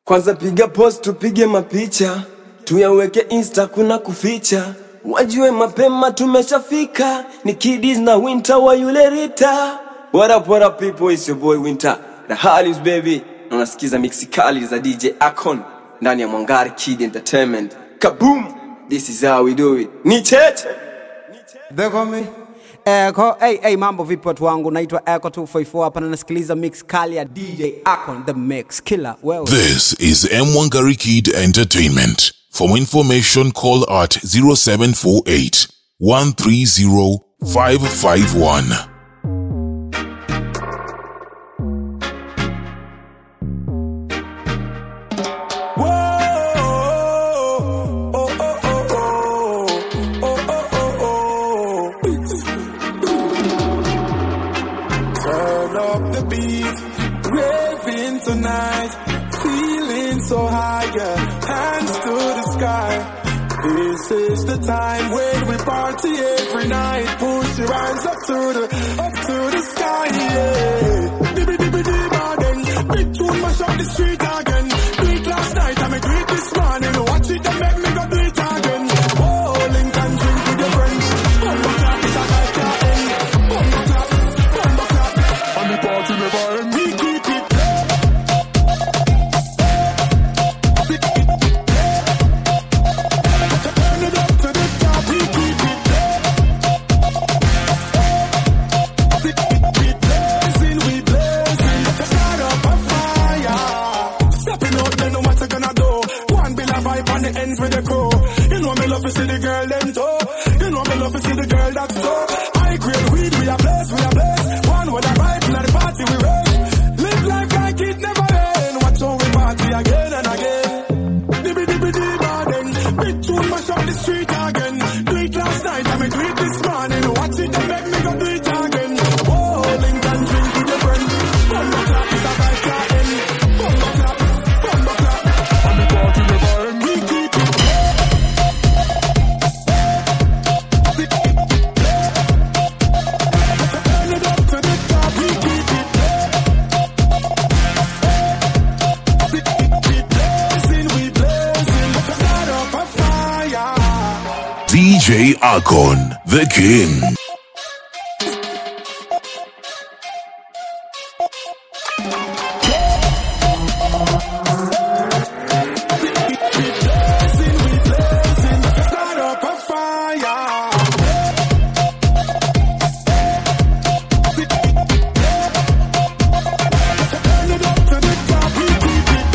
Kwanza piga post tupige mapicha tuyaweke insta, kuna kuficha, wajue mapema tumeshafika. Ni kidis na winter wa yule Rita. What up, what up people, it's your boy Winter the Harleys baby, na unasikiza mixi kali za DJ Akon ndani ya Mwangari Kid Entertainment. Kaboom, this is how we do it. Ni cheche Eko, hey, hey, mambo vipi watu wangu, naitwa Eko 254 hapa na nasikiliza mix kali ya DJ Akon the Mix Killer. Wewe This is M1 Kid Entertainment. For more information, call at 0748 130 551. Turn up the beat, raving tonight, feeling so high, yeah. Hands to the sky. This is the time when we party every night. Push your hands up to the, up to the sky, yeah. Dibby dibby dibba then, big tune mash up the street again. Do it last night, I make it this morning. Watch it and make me go do it again. Oh, link and drink with your friends. Bumbo clap, it's a night can't end. Bumbo clap, bumbo clap. And the party never end. We keep it Turn it up to the top, we keep it We blazing, we blazing Start up a fire Stepping out, then no matter gonna do One bill of vibe on the ends with the crew You know me love to see the girl them too You know me love to see the girl that's too High grade weed, we are blessed, we are blessed One with a vibe, in the party we raise Live life like it never end Watch how we party again and again Dibby dibby dibba then Big tune mash up the street again Do it last night and me do it this morning Watch it and make me go do it again Whoa, link and drink with your friend Bumbo clap is a vibe can't end Bumbo clap, bumbo clap And the party never end We keep it Turn it up to the top We keep it We blazing, we blazing Start up a fire DJ Akon, the King. blazing, we blazing, start up a fire. Turn it up to the top, we keep it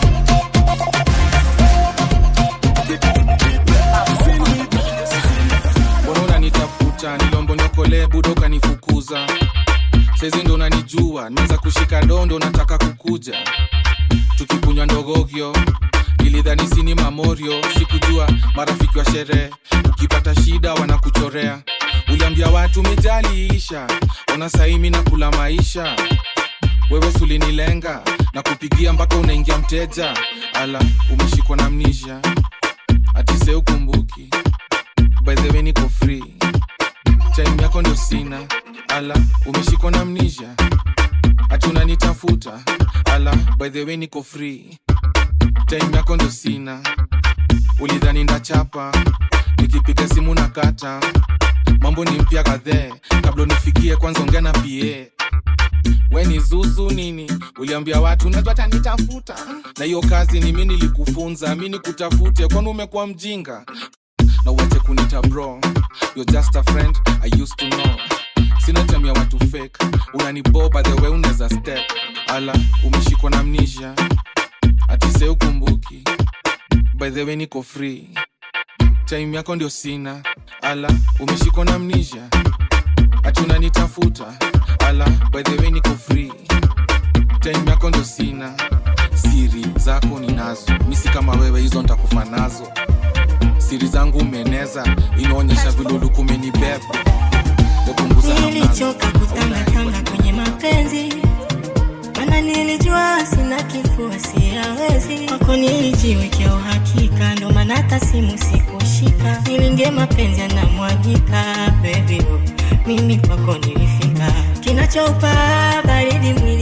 blazing, we mbona unanitafuta nilombonyokole budo ukanifukuza saizi ndo unanijua niweza kushika dondo nataka kukuja tukikunywa ndogogyo nilidhani sini mamorio sikujua marafiki wa sherehe ukipata shida wanakuchorea uliambia watu mijaliisha ona saimi na kula maisha wewe sulinilenga na kupigia mpaka unaingia mteja ala umeshikwa na mnisha atise ukumbuki by the way niko free time yako ndio sina ala umeshikwa na mnisha ati unanitafuta ala by the way niko free time yako ndio sina ulidhani ndachapa nikipiga simu na kata mambo ni mpya kadhee kabla unifikie kwanza ongea na pa we ni zuzu nini uliambia watu najua tanitafuta na hiyo kazi ni mi nilikufunza mi nikutafute kwani umekuwa mjinga na uache kunita bro you're just a friend i used to know sina time ya watu fake unaniboba the way unaweza step ala umeshikwa na mnisha atise ukumbuki by the way niko free time yako ndio sina ala umeshikwa na mnisha ati unanitafuta ala by the way niko free time yako ndio sina siri zako ninazo misi kama wewe hizo ntakufa nazo siri zangu umeneza inaonyesha vilulukumenibeba mepunguza hamnazo nilichoka kutangatanga kwenye mapenzi mana nilijua sina kifua siyawezi kwako nilijiwekea uhakika ndo maana hata simu sikushika nilingie mapenzi yanamwagika bebi mimi kwako nilifika kinachoupa baridi mwili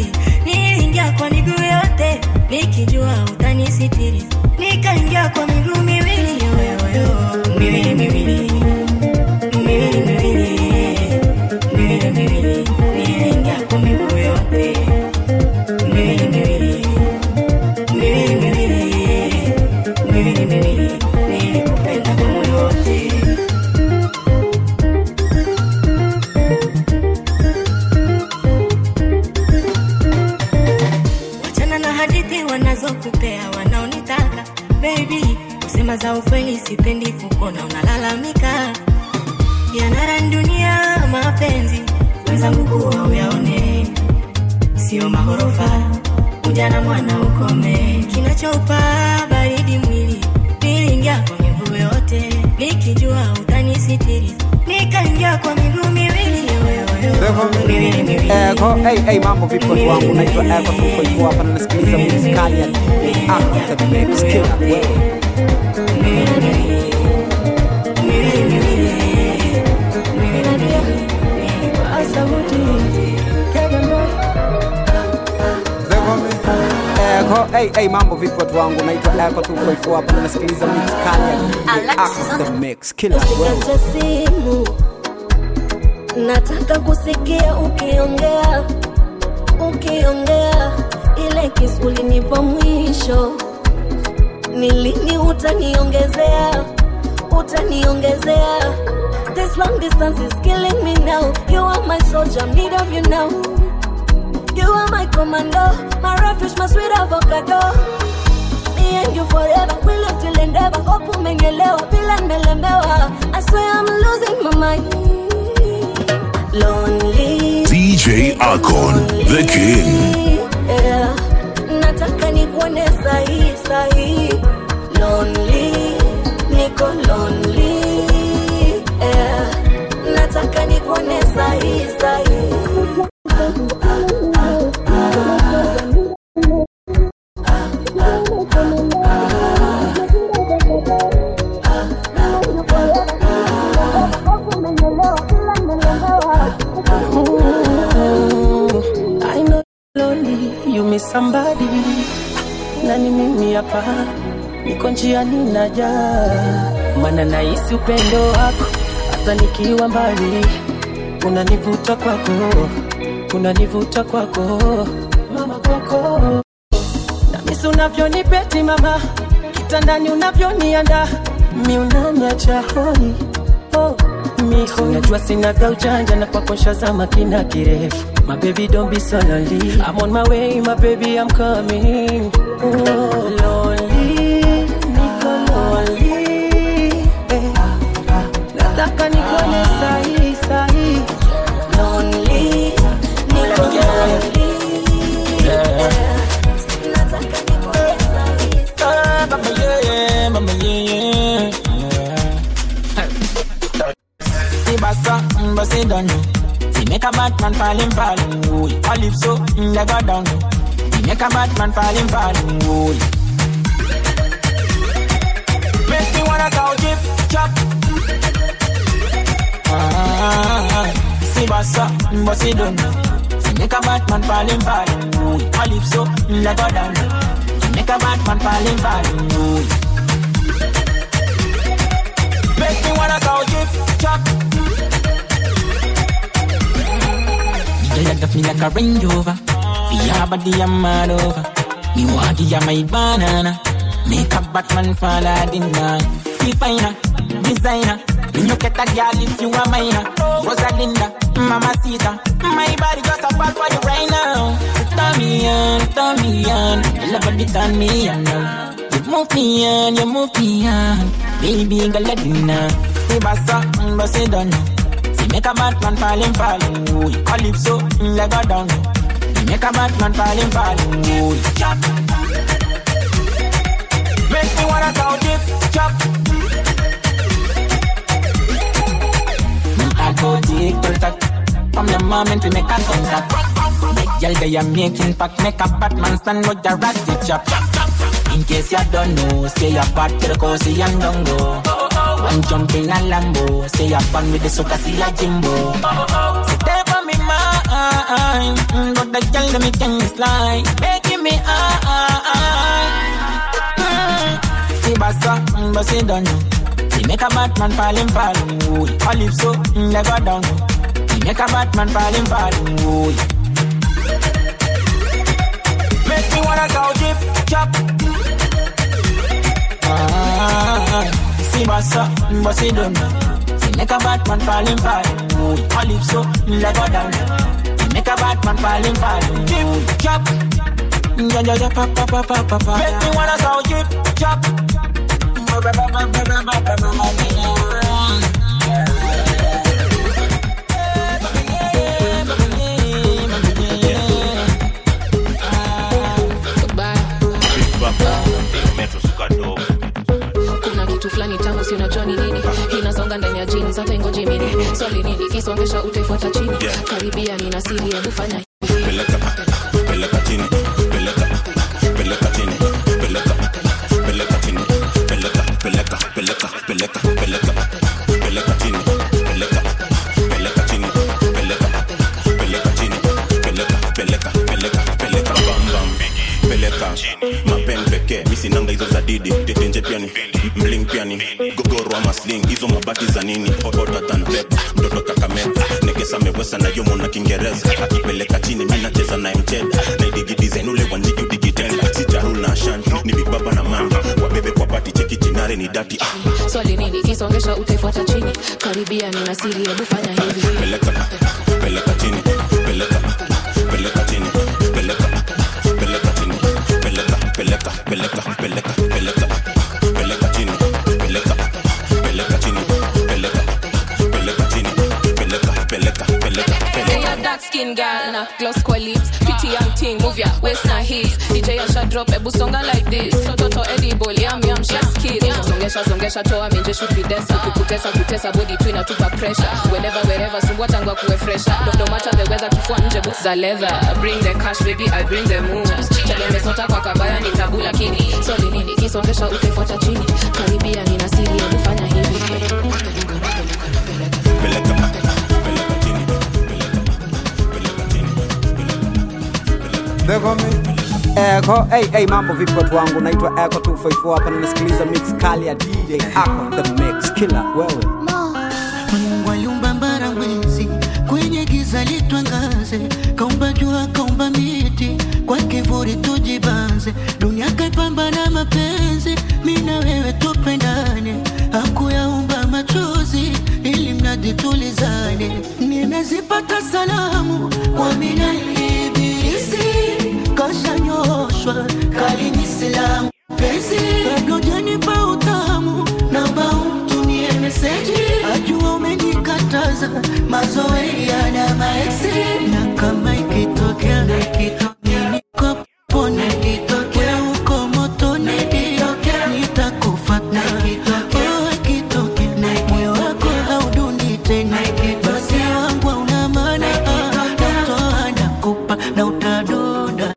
niliingia kwa miguu yote nikijua utanisitiri nikaingia kwa miguu miwili yoyoyo miwili miwili miwili miwili miwili miwili niliingia kwa miguu yote miwili miwili miwili miwili miwili miwili nilikupenda kwa moyo wote wachana na hadithi wanazokupea wanaonitaka baby kusema za ukweli sipendi kukona unalalamika yanara dunia mapenzi wenzangu kuwa uyaone sio mahorofa ujana mwana ukome kinachoupa baridi mwili niliingia kwa miguu yote nikijua utanisitiri nikaingia kwa miguu miwili yoyoyo miwili miwili Eko, hey, hey, mambo vipi watu wangu, naitwa Eko 254 hapa na nasikiliza muziki kali ya DJ Ako the Mix Killer. Wewe. Eko, hey, hey, mambo vipi watu wangu, naitwa Eko 254 hapa na nasikiliza muziki kali ya DJ Ako the Mix Killer. Wewe. Usikate simu, nataka kusikia ukiongea, ukiongea ile kisu ulinipa mwisho. Ni lini utaniongezea, utaniongezea? This long distance is killing me now. You are my soldier, need of you now. You are my commando, my refuge, my sweet avocado. Me and you forever, we live till endeavor. Hope umengelewa, vile nimelemewa. I swear I'm losing my mind. Lonely. DJ Akon, the king. Yeah. Nataka nikuone sahi sahi. Lonely. Niko lonely. Yeah. Nataka nikuone sahi sahi. I know lonely, you miss somebody. Na ni mimi hapa, niko njiani naja, maana nahisi upendo wako hata nikiwa mbali, unanivuta kwako, unanivuta kwako, mama kwako, na misi unavyonipeti mama, kitandani unavyonianda, mi unaniacha hoi oh. Miho, unajua sinaga ujanja na kwako nshazama kina kirefu My baby don't be so lonely I'm on my way my baby I'm coming oh, Lonely, niko lonely eh. Nataka nikuone sahi sahi Lonely. Niko lonely. Yeah. Nataka nikuone sahi Ah, mama, yeah, yeah, mama, yeah, yeah. See bassa, mm, but say don't know. See make a bad man falling, falling, ooh. Calypso, mm, they go down low. See make a bad man falling, falling, ooh. Make me wanna sound chip, chop. Ah, see bassa, mm, but say don't know. See make a bad man falling, falling, ooh. Calypso, mm, they go down low. See make a bad man falling, falling, ooh. Make me wanna sound chip, chop. You like to feel like a Range Rover. For your body, I'm mad over. Me want give you my banana. Make a Batman fall out in line. See finer, designer. When you get a girl, if you are mine. Rosalinda, Mama Sita. My body just a fall for you right now. So turn me on, turn me on. You love body, turn me on now. You move me on, you move me on. Baby, girl, let me know. See bassa, mm, but say don't know. See make a bad man falling, falling, ooh. Calypso, mm, let go down. See make a bad man falling, falling, ooh. Chop. Make me wanna sound deep, chop. Me I go deep, contact. From the moment we make a contact. Make y'all they are making pack, make a bad man stand with the rusty chop. In case you don't know, say you're bad to the cozy and don't go. One jump in a Lambo, say you're fun with the soca, see a Jimbo. Say there for me, ma, fine, mm, but the girl them it can slide, making me high. Mm. See bassa, mm, but see don't know. See make a Batman falling, falling, ooh. Calypso, mm, never down. See make a Batman falling, falling, ooh. Make me wanna go drip, chop. Ah, see bassa, mm, but see don't know. See make a Batman falling, falling, ooh. Calypso, mm, never down. See make a Batman falling, falling, drip, chop. Ja, ja, ja, pa, pa, pa, pa, pa, pa. Make me wanna go drip, chop. kuna kitu fulani tamu si unajua ni nini inasonga ndani ya jeans hata ingoje mini swali nini kisongesha utaifuata chini karibia nina siri hebu fanya peleka peleka chini peleka peleka chini peleka peleka chini peleka peleka peleka peleka peleka peleka chini peleka peleka chini peleka peleka chini peleka peleka peleka peleka bam bam peleka mapen pekee misinanga hizo za didi tetenje piani mling piani gogoro ama sling hizo mabati za nini otatan pep mtoto kakamega nekesa mewesa na yomo na kiingereza akipeleka chini mi nacheza naye mcheda naidigidizain ule wanjigi udigitenda si jarul na ashan ni bigbaba na manga wabebe kwa pati cheki chinare ni dati ah. swali nini kisongesha utaifuata chini karibia nina siri hebu fanya hivi peleka peleka chini peleka peleka chini peleka peleka chini peleka peleka peleka peleka peleka peleka chini peleka peleka chini peleka peleka chini peleka peleka peleka Hey, peleka a dark skin girl na gloss kwa lips pretty young thing move your waist na hips DJ Asha drop ebu songa like this toto edible yam yam chef's kiss songesha songesha toa minje shoot videsa kukutesa kutesa body tu inatupa pressure whenever wherever sumbua tangu akuwe fresher no, no matter the weather kifua nje boots za leather bring the cash baby I bring the moves chale mesota kwa kabaya ni tabu lakini swali nini kisongesha utaifuata chini karibia nina siri hebu fanya hivi peleka peleka chini Echo, hey, hey, mambo vipi watu wangu, naitwa Echo 254 hapa na nasikiliza mix kali ya DJ Ako the mix killer. Wewe Mungu aliumba mbara mwezi kwenye giza litwangaze, kaumba jua, kaumba miti kwa kivuli tujibanze, dunia kaipamba na mapenzi, mi na wewe tupendane, hakuyaumba machozi ili mradi tulizane. Nimezipata salamu kwa minali ibilisi, kashanyoshwa kalini silamu penzi, bado janipa utamu, naomba umtumie meseji, ajua umenikataza mazoea na maeksi, na kama ikitokea ikitokea niko pone ikitokea uko motoni ikitokea nitakufuata Oh, ikitokea moyo wako haudundi tena basi wangu hauna maana natoa nakupa na utadoda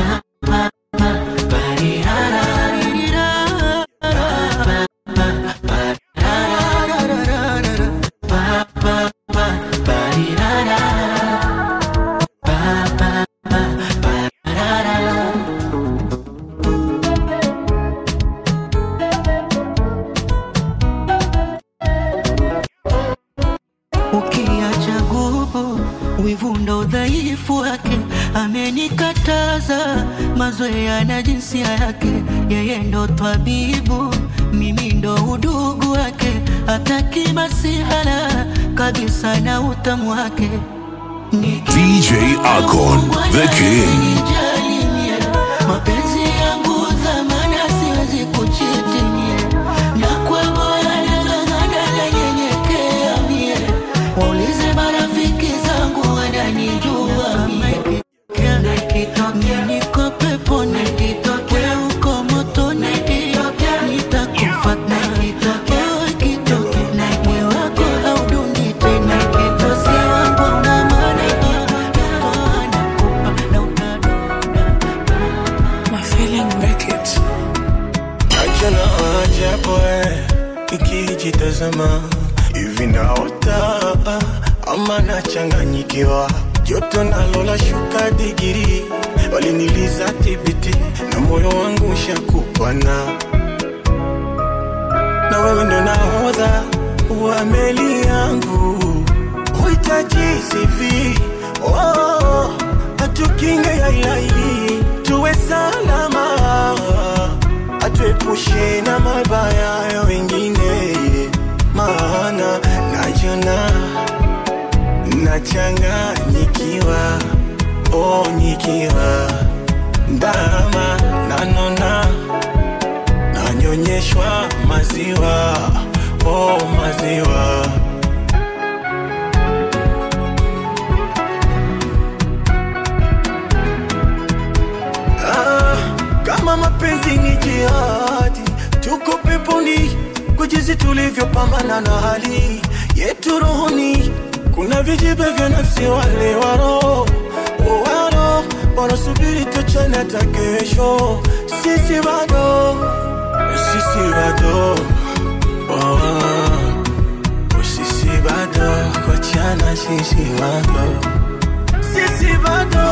ukiacha gubu wivu ndo udhaifu wake amenikataza mazoea na jinsia yake yeye ndo twabibu mimi ndo udugu wake hataki masihala kabisa na utamu wake DJ Akon, the king. Nijalimie, mapenzi yangu dhamana siwezi kuchitimie na kwa moyo nang'ang'ana nanyenyekea mie waulize marafiki zangu wananijua mie Nikitokea niko peponi nikitokea uko motoni nitakufuata Oh, ikitokea moyo wako haudundi tena basi wangu una maana natoa nakupa na utadoda My feeling make it. Acha na ajabu eh, nikijitazama hivi naota ama nachanganyikiwa joto nalo la shuka digiri, waliniliza tibiti na moyo wangu shakupana, na wewe ndo nahodha wa meli yangu, huhitaji CV oh, atukinge ya ilahi, tuwe salama, atuepushe na mabaya ya wengine, maana najona nachanganyikiwa, oh, nikiwa ndama nanona nanyonyeshwa maziwa, oh, maziwa Ah, kama mapenzi ni jihadi, tuko peponi kwa jinsi tulivyopambana na hali yetu rohoni. Kuna vijibe vya nafsi wale waro waro wanasubiri tuchane hata kesho. Sisi bado, sisi bado oh, sisi bado kochana, sisi bado, sisi bado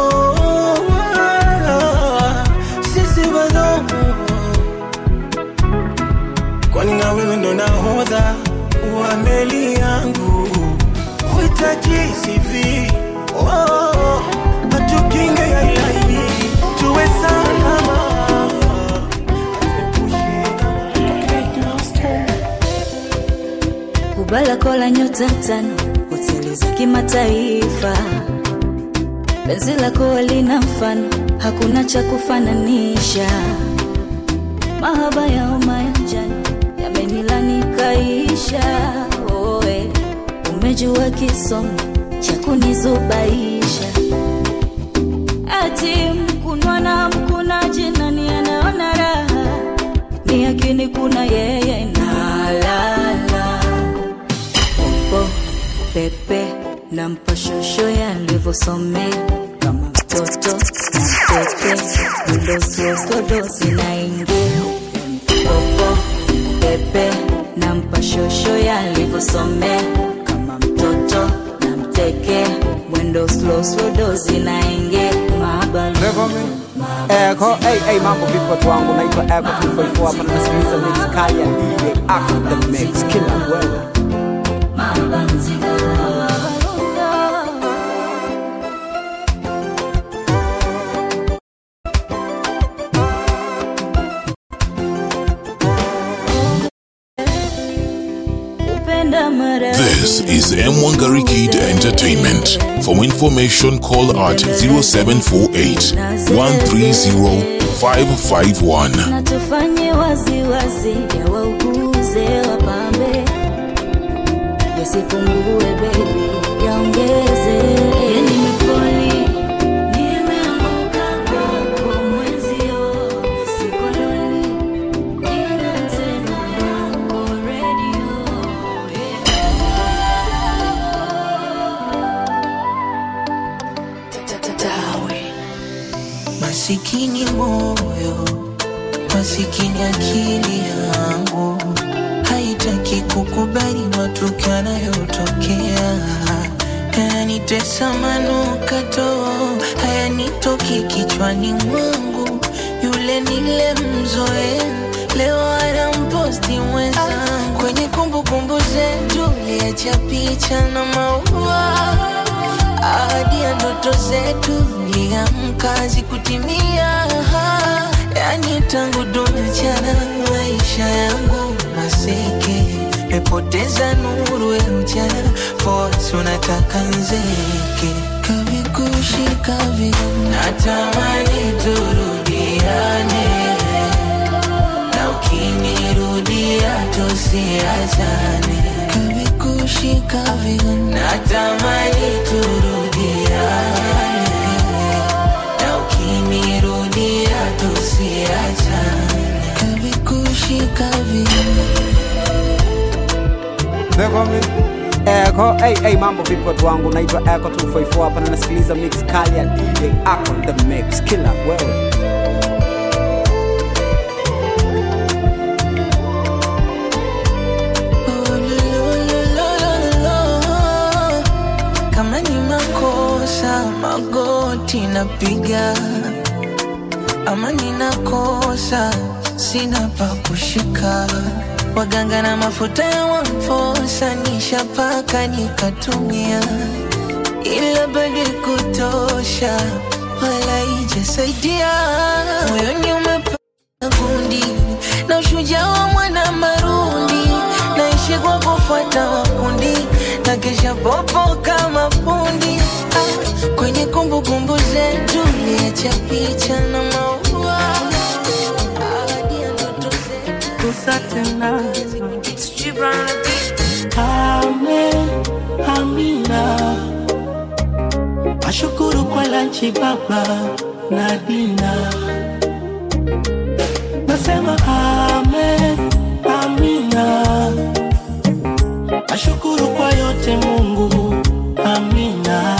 sisi bado kwani na wewe ndo nahodha wa meli yangu, huhitaji CV oh, atukinge ya ilahi, tuwe salama. Kubala kola nyota tano, hoteli za kimataifa. Penzi lako lina mfano, hakuna cha kufananisha. Mahaba ya homa ya njano yamenilani kaisha. Oe, umejua kisomo cha kunizubaisha. Ati mkunwa na mkunaji, nani anaona raha? Ni yakini kuna yeye nalala popo pepe na mpashosho yalivyosomea kama mtoto na mteke ndoswoslodosi naingia popo pepe na mpashosho yalivyosomea kama mtoto na mteke mwendo slow slow dozi naingia maabali Eko, hey, hey, mambo vipi watu wangu, naitwa Eko 254 hapa na nasikiliza mix kali ya DJ Ako the Mix kila wewe. kupenda mara This is M1 Garikid Entertainment. For information, call at 0748 130 551. na tufanye waziwazi ya wauguze wapambe yasipungue bebi yaongeze ya nimefoli nimeanguka kwako mwenzio sikololi ina tena yako redio Masikini moyo, masikini akili yangu haitaki kukubali matukio yanayotokea, yananitesa manukato, hayanitoki kichwani mwangu. Yule nilemzoea leo anamposti mwenzangu kwenye kumbukumbu zetu, liacha picha na maua ahadi ya ndoto zetu liamka zikutimia, yani tangu tunachana maisha yangu maseke, mepoteza nuru ya mchana, force unataka nzeke kavikushika vile, natamani turudiane, na ukinirudia tusiachane kavikushika vile, natamani turudiane, na ukinirudia tusiachane kavikushika vile Eko mi Eko, hey, hey, mambo vipi watu wangu, naitwa Eko 254 hapa na nasikiliza mix kali ya DJ Ako the Mix kila wewe. kama ni makosa kunipiga ama ninakosa sina pa kushika waganga na mafuta ya wamfosa nishapaka nikatumia ila bado kutosha wala ijasaidia moyoni umepata gundi na ushujaa wa mwana marundi naishi kwa kufuata makundi na kesha popo kama pundi ah, kwenye kumbukumbu zetu liacha picha na maua Kusa tena Amen, amina Ashukuru kwa lanchi baba na dina Nasema amen, amina Ashukuru kwa yote Mungu, amina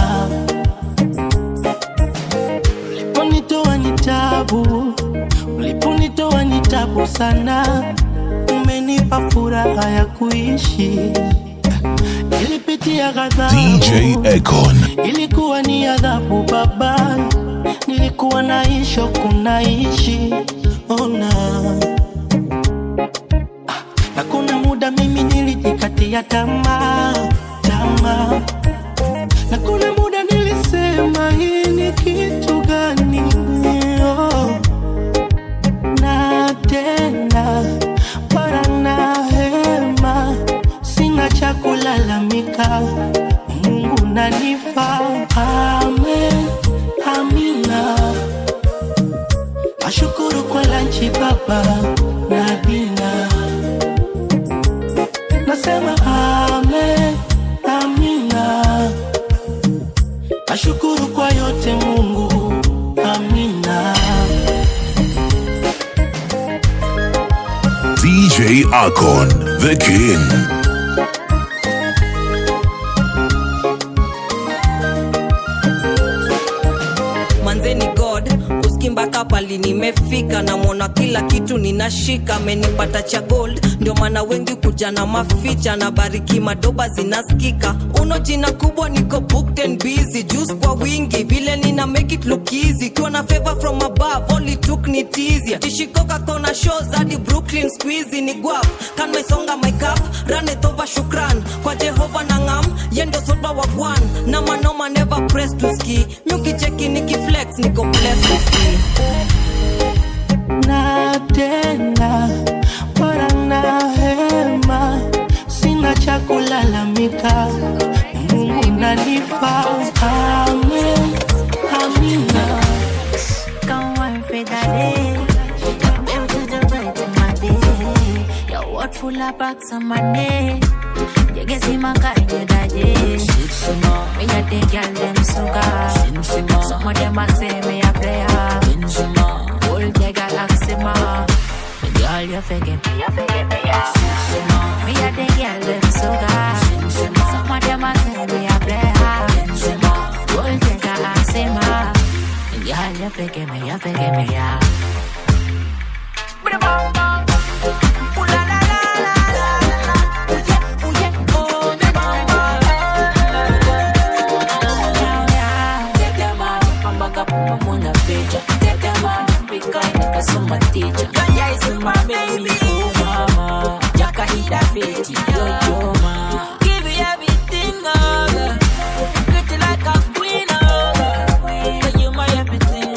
Uliponitoa ni tabu, uliponitoa ni tabu sana Umenipa furaha ya kuishi Nilipitia ghadhabu DJ Econ. ilikuwa ni adhabu baba, nilikuwa naisho kunaishi ona na kuna muda mimi nilijikatia tamaa tamaa, na kuna muda nilisema hii ni kitu gani? Oh. na tena para na hema, sina cha kulalamika, Mungu nanifa. Amen, amina. Ashukuru kwa lanchi baba na dina, nasema amen, amina. Ashukuru kwa yote Mungu, amina. DJ Akon, the king. manzeni god uski mpaka pali nimefika namwona kila kitu ninashika amenipata cha gold ndio maana wengi kuja na maficha na bariki madoba zinaskika uno jina kubwa niko booked and busy juice kwa wingi vile nina make it look easy kiwa na favor from above only took ni easy tishikoka kona shows hadi brooklyn squeezy ni guap kan mesonga my cup run it over shukran kwa jehova na ngam yendo soba wa gwan na manoma never press to ski miukicheki nikiflex niko blessed to ski na tena bora na hema, sina cha kulalamika, Mungu nanifa. Amen, amina. Come on for that day. Come out to the right in my day. Your word full of bucks on my neck. You can see my guy, you daje. Me a the girl them sugar. Some of them a say me a player. Old the galaxy ma. The girl you forget me, you forget me yeah. Me a the girl them sugar. Some of them a say me a player. Old the galaxy ma. The girl you forget me, you forget me yeah. Give you everything, oh, girl. Pretty like a queen, oh, girl. Girl, you my everything,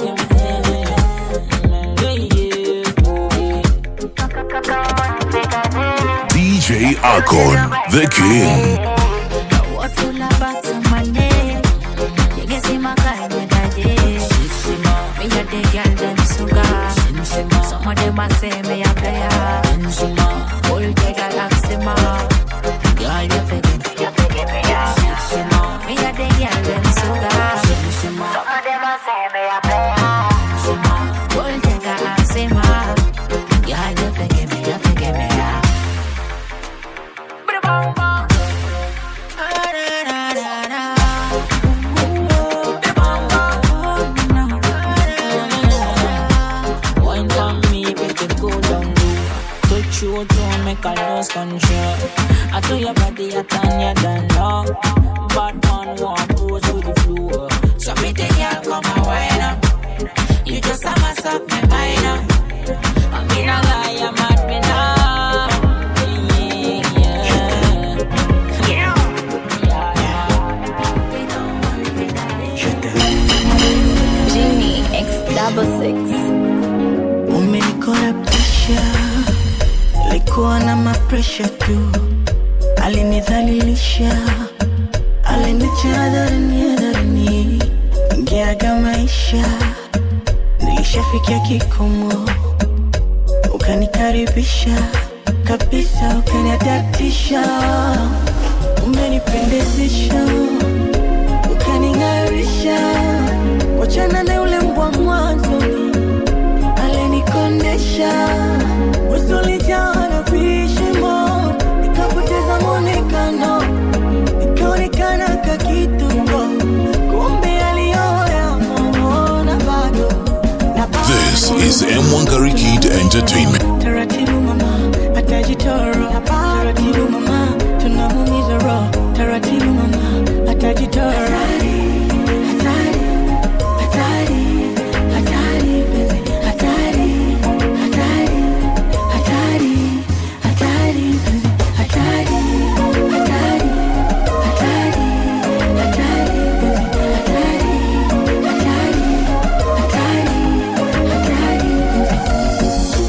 DJ Akon, the king. What full of bucks on my neck? You can see my guy, you daje. Me a the girl them sugar. Some of them a say me a player. Old the galaxy ma. Girl you forget me, you forget me yeah. Me a the girl them sugar. Some of them a say me a player. Old the galaxy ma. Girl you forget me, you forget me yeah. Wine for me, baby, go down low. Touch you, don't make a lose control. I do your body, I turn you down low. Bad man, one goes with the flow. So So pretty girl, come and wine up. You just a mess up my mind up. I mean, I lie, I'm mad me now. Yeah, yeah. Genie X double six. umenikorabtisha likuwa na mapresha tu alinidhalilisha alinicha adharini adharini ngeaga maisha nilishafikia kikomo ukanikaribisha kabisa ukaniadatisha umenipendezesha ukaning'arisha wachana na yule mbwa mwanzoni alinikondesha usulijaa na vishimo nikapoteza mwonekano nikaonekana kakituko kumbe aliyoya momona bado This is M1 Karikid Entertainment. taratibu mama atajitoro taratibu mama tunamumiza roho taratibu mama atajitoro hatari, hatari, hatari, penzi, hatari, hatari, hatari, hatari, penzi, hatari, hatari, hatari, hatari, penzi, hatari, hatari, hatari, hatari, penzi.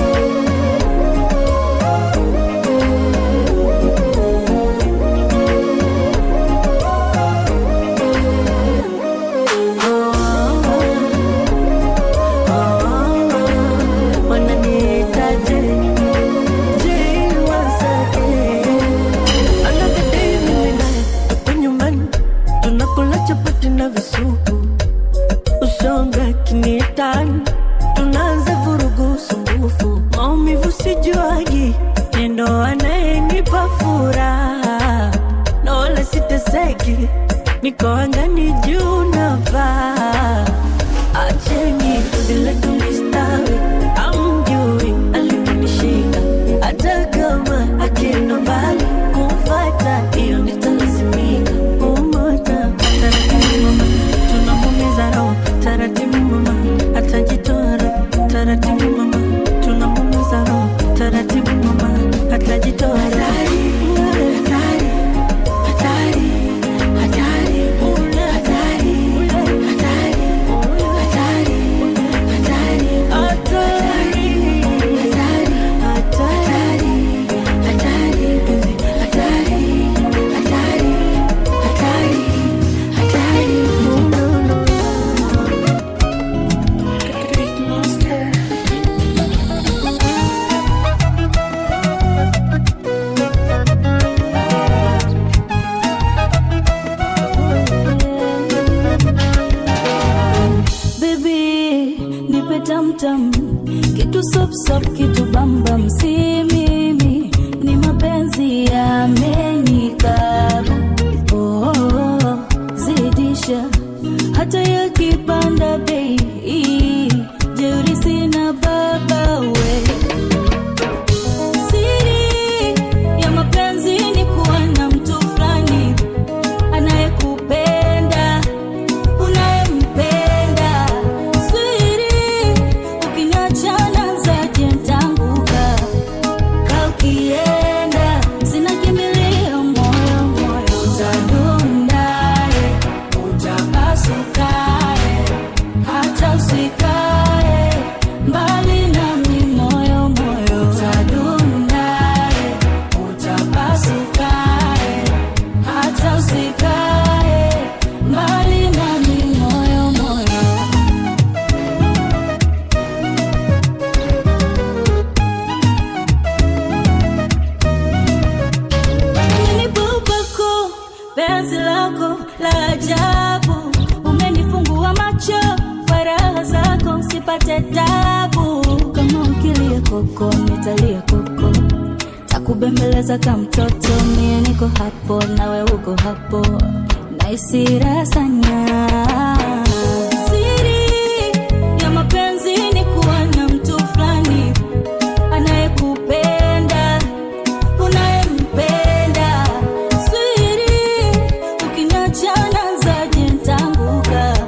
wananiitaje Je, wasake Another day mimi naye tuko nyumbani tunakula chapati na visupu usonga kiniitani tunaanza vurugu sumbufu maumivu sijuagi nendo anayenipa furaha na wala siteseki niko angani juu navaa acheni vile tulistawi amjui aliponishika hata kama akienda mbali kumfata hiyo nitalazimika umota taratibu mama tunamumiza roho taratibu mama atajitoa roho taratibu mama tunamumiza roho taratibu mama atajitoa roho hatari, hatari, hatari, hatari, hatari, hatari, hatari, hatari, hatari, hatari, penzi, hatari, hatari, hatari, hatari, no, no, no. Baby, nipe tamtam kitu sopsop kitu bambam si mimi ni mapenzi yamenikaba oh, oh, oh, zidisha hata yakipanda bei jeuri sina baba we siri ya mapenzi ni kuwa na mtu fulani anayekupenda unayempenda swiri ukiniachana zaje ntanguka ka ukienda zinakimbilia moyo moyo utadundae utapasukae hata usikae mbali nami moyo moyo utadundae utapasukae hata usikae mbali nami moyo moyo Umenibubako, penzi lako la ajabu umenifungua macho kwa raha zako sipate tabu kama ukilia koko nitalia koko takubembeleza ka mtoto mie niko hapo nawe uko hapo naisira sana siri ya mapenzi ni kuwa na mtu fulani anayekupenda unayempenda swiri ukiniachana zaje ntanguka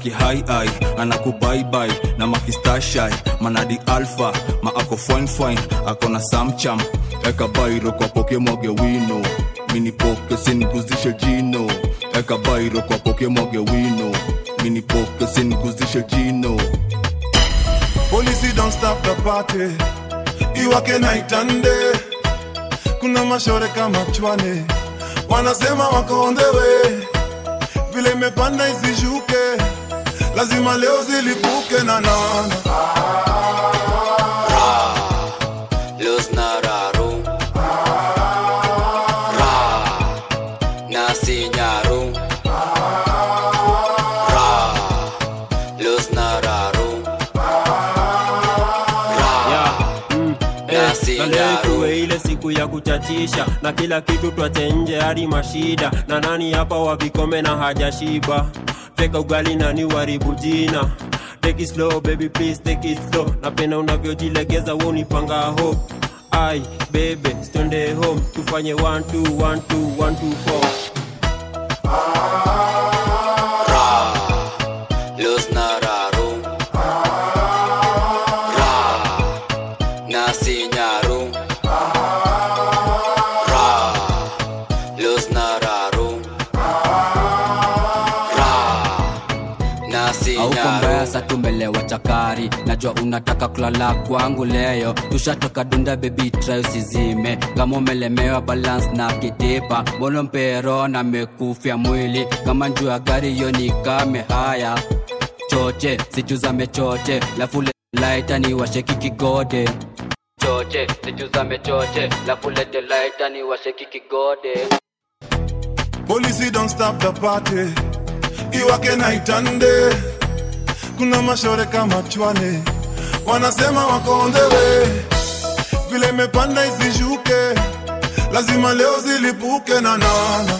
akihai ai anakubaibai na makistashai manadi alfa ma ako fine fine ako na samcham eka bairo kwa poke mwage wino mini poke siniguzishe jino eka bairo kwa poke mwage wino mini poke siniguzishe jino Police don't stop the party iwake night and day kuna mashore kama chwane wanasema wako on the way vile imepanda isishuke lazima leo zilipuke na nana Los Nararu Ra Nasi Nyaru Ra Los Nararu Nasi na leo tuwe ile siku ya kuchachisha na kila kitu twache nje hadi mashida na nani hapa wa vikome na hajashiba teka ugali nani waribu jina take it slow baby please take it slow napenda unavyojilegeza wo nipanga hope ai bebe stonde home tufanye 1 2 1 2 1 2 Ra Los Nararu Ra Nasi Nyaru Ra Los Nararu Ra Nasi auko Nyaru mbaya sa tumelewa chakari najua unataka kulala kwangu leo tushatoka dunda bebi try usizime kama umelemewa balance na kitipa mbona mpero na mekufya mwili kama njuu ya gari hiyo ni kame haya choche sichuzame choche lafule laita ni washeki kigode choche sichuzame choche lafulete laita ni washeki kigode Police don't stop the party iwake night and day kuna mashore kama chwane wanasema wako on the way vile imepanda isishuke lazima leo zilipuke na nana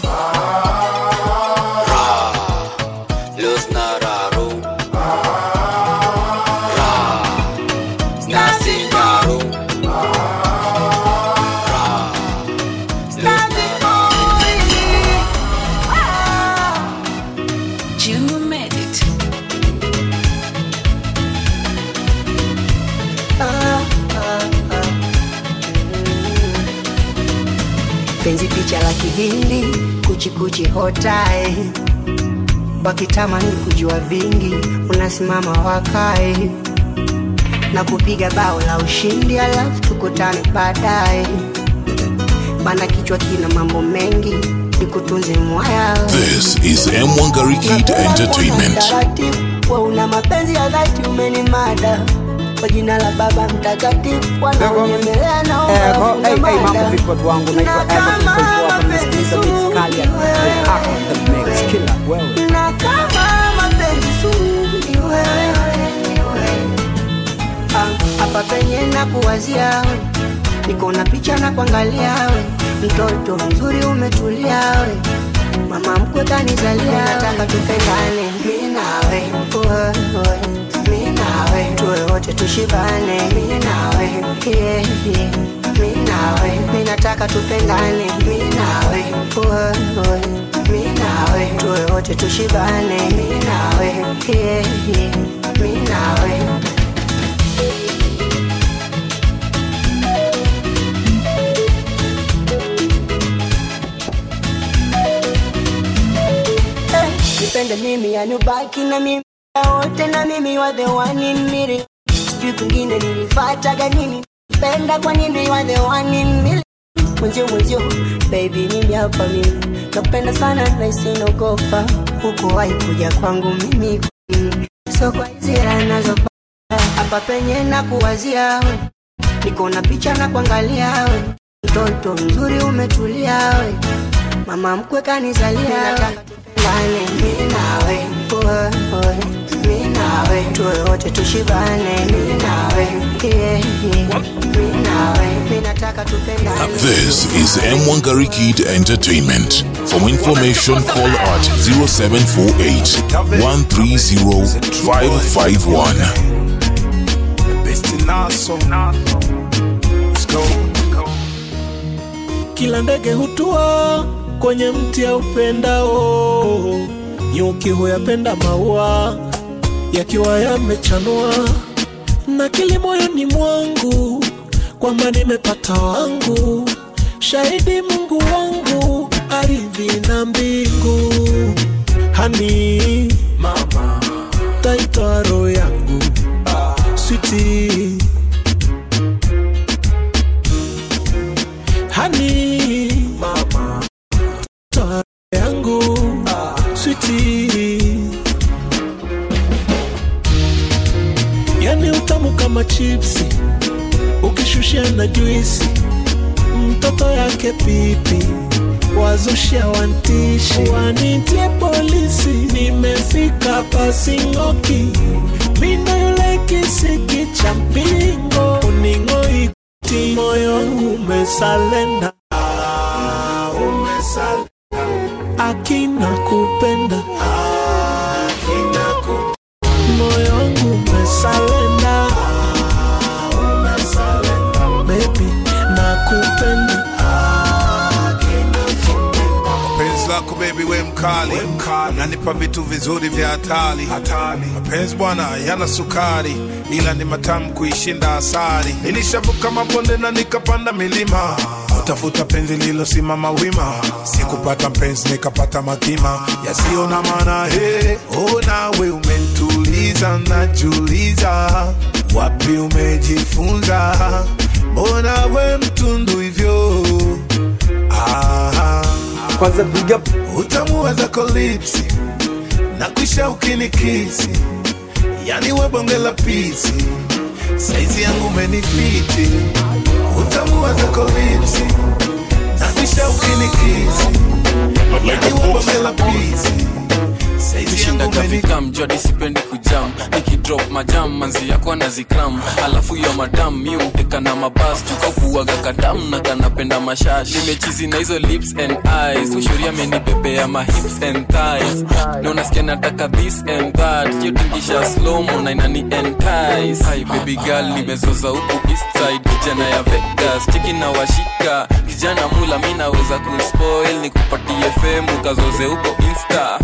Los Nararu Ra Nasi Nyaru Ra Los You made it. penzi picha la kihindi kuchikuchi hotae wakitamani kujua vingi unasimama wakae na kupiga bao la ushindi alafu tukutane baadaye bana kichwa kina mambo mengi nikutunze mwaya This is M1 Garikid Entertainment. Taratibu, wa una mapenzi ya dhati umenimada kwa jina la baba mtakatifu wanaonyemelea Eko, hey, hey, mambo naomba vipi watu wangu naitwa Eko Tufaifua hapa nasikiliza mix kali ya Ako the mix killer wewe na kama mapenzi sumu ni wewe, ni wewe. Ah, hapa penye na kuwazia we niko na picha na kuangalia we mtoto mzuri umetulia we mama mkwe kanizalia nataka tupendane mi nawe wewe, mi nawe tuwe wote tushibane mi nawe yeah, yeah. mi nawe mi nataka tupendane mi nawe wewe, mi nawe tuwe wote tushibane mi nawe yeah, yeah. mi nawe Eh, nipende mimi yani ubaki na mimi wote na mimi wa the one in million sijui kwingine nilifataga nini penda kwa nini wa the one in million mwenzio mwenzio baby mimi hapa mimi nakupenda sana na isinogopa huko wahi kuja kwangu mimi mm, so kwa hizi raha nazopata hapa penye na kuwazia we niko na picha na kuangalia we mtoto mzuri umetulia we mama mkwe kanizalia nataka tupendane mi nawe wewe, mi nawe tuwe wote tushibane mi nawe yeah, yeah. mi nawe mi nataka tupendane This is M1 Garikid Entertainment. For information, call at 0748 130 551. kila ndege hutua kwenye mti ya upendao nyuki huyapenda maua yakiwa yamechanua na kili moyoni mwangu kwamba nimepata wangu shahidi mungu wangu ardhi na mbingu hani mama taitwa roho yangu switi hani mama taitwa roho yangu switi yani utamu kama chipsi ukishushia na juisi mtoto yake pipi wazushia wantishi wanitie polisi nimefika pasingoki mindo yule kisiki cha mpingo uning'oiti moyo wangu umesalenda Ah, umesalenda akina kupenda akina kupenda moyo wangu umesalenda umesalenda baby nakupenda penzi lako bebi we mkali unanipa vitu vizuri vya hatari mapenzi bwana yana sukari ila ni matamu kuishinda asari nilishavuka mabonde na nikapanda milima utafuta penzi lilosimama wima sikupata mpenzi nikapata makima yasiyo na maana he oh, nawe umentuliza najuliza wapi umejifunza mbona we mtundu hivyo ah, kwanza big up utamu zako lipsi na kisha ukinikisi yani we bonge la pisi saizi yangu menifiti utamu zako lipsi na kisha ukinikisi yani we bonge la pisi saizi yangu menifiti kam jodi sipendi kujam nikidrop majam manzi yako na zikram alafu yo madam mi umteka na mabas tukakuaga kadam na kanapenda mashash nimechizi na hizo lips and eyes ushuria amenibebea ma hips and thighs na unasikia nataka this and that yotingisha slomo na inani entice hi baby girl nimezoza huku east side kijana ya vegas chiki na washika kijana mula mi naweza kuspoil nikupatie femu kazoze huko insta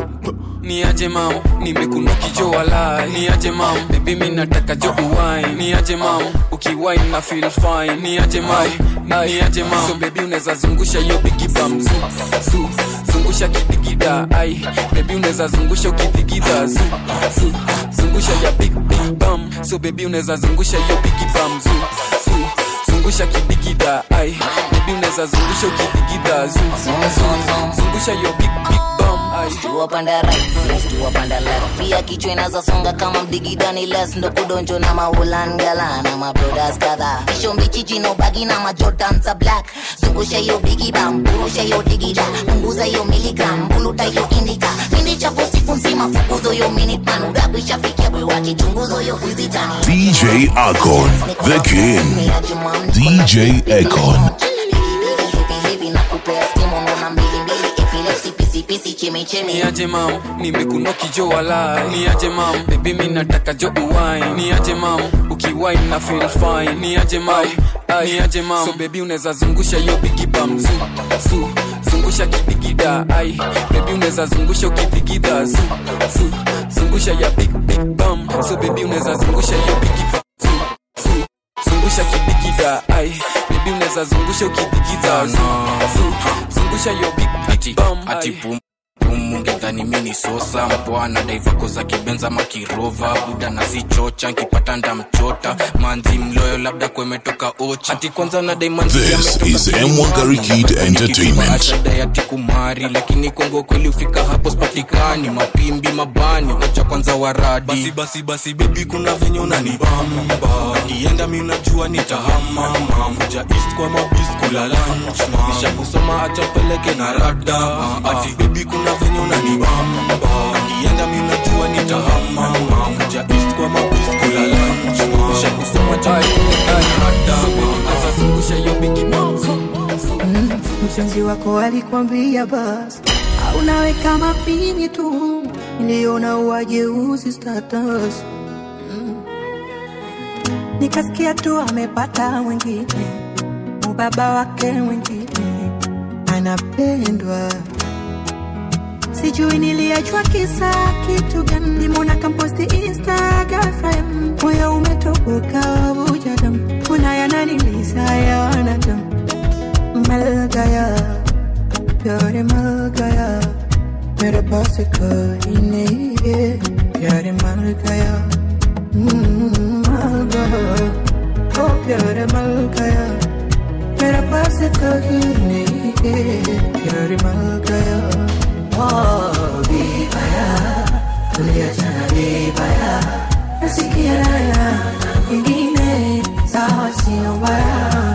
ni aje mam nimekuna kijo walai ni aje mam bebi mi nataka jo uwai ni aje mam ukiwai na feel fine ni aje mam ni aje mam so bebi unaweza zungusha hiyo bigi bam zu, zu, zungusha kidigida ai bebi unaweza zungusha ukidigida zu, zu, zungusha ya big big bam so bebi unaweza zungusha hiyo bigi bam zu, zu, zungusha kidigida ai bebi unaweza zungusha ukidigida zu, zu, zu, zungusha hiyo big big bam ai tuwapanda right tuwapanda left pia kichwa inazasonga kama mdigidani les ndo kudonjo na maulangala na mabrodas kadha kisho mbichichi no bagi na majotan za black zungusha hiyo bigibam burusha hiyo digida punguza hiyo miligram buluta hiyo indika pindi chapo siku nzima fukuzo hiyo minute man udabu ishafikia bwe wake chunguzo hiyo vizitani DJ Akon, the king. DJ Akon. hivi na kupea stimu nona mbili mbili epilepsy pisipisi chemichemi ni aje mam nimekuno kijo walai ni aje mam bebi mi nataka jo uwai ni aje mam ukiwai na feel fine ni aje mam ni aje mam so bebi unaweza zungusha hiyo bigi bam zu, zu, zungusha kidigida ai bebi unaweza zungusha ukidigida zu, zu, zungusha ya big big bam so bebi unaweza zungusha hiyo bigi bam zu, zu, zungusha kidigida ai bebi unaweza zungusha ukidigida zu, zu, zungusha hiyo big big bam ati ai. pum pum ungedhani mi ni sosa mpwana daivako za kibenza makirova buda nazichocha nkipata ndamchota manzi mloyo labda kwemetoka ocha ati kwanza nadai manzi This is M1 Gary Kid Entertainment. ati kumari lakini kongo kweli ufika hapo spatikani mapimbi mabani wacha kwanza waradi basi basi basi bebi kuna venye unanibamba kienda mi unajua nitahamama kuja east kwa mabis kula lunch ma nisha kusoma acha peleke na rada ati bebi kuna venye unanibamba kienda mi unajua nitahamama kuja east kwa mabis kula lunch ma nisha kusoma acha peleke na rada azazungusha hiyo bigi mpenzi wako alikwambia basi au naweka mapini tu niliona uwajeuzi status Mm. nikasikia tu amepata mwingine mubaba wake mwingine anapendwa sijui niliachwa kisa kitu gani nimona kamposti instagram moyo umetoboka vuja damu kuna yananilisa ya wanadamu मल गया प्यार मर गया मेरे पास कोई नहीं है प्यार मर गया हम्म, मर गया ओ प्यार मर गया मेरे पास कोई नहीं है प्यार मर गया ओ vibaya tuliachana vibaya nasikia raya ingine sawa sio mbaya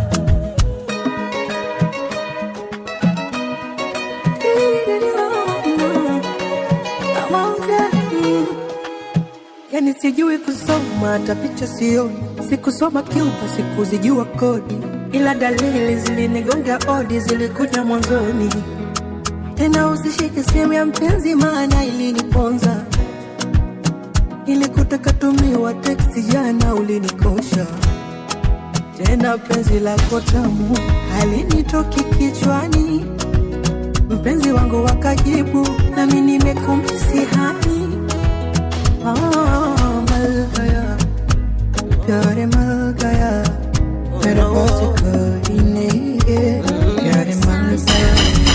yani sijui kusoma hata picha sioni sikusoma cuba sikuzijua kodi ila dalili zilinigonga odi zilikuja mwanzoni tena usishike sehemu ya mpenzi maana iliniponza ilikutaka tumiwa teksti jana ulinikosha tena penzi lako tamu halinitoki kichwani mpenzi wangu wakajibu nami nimekumisi hani हाँ, मर गया प्यार मर गया मेरे पास कोई नहीं है प्यार मर गया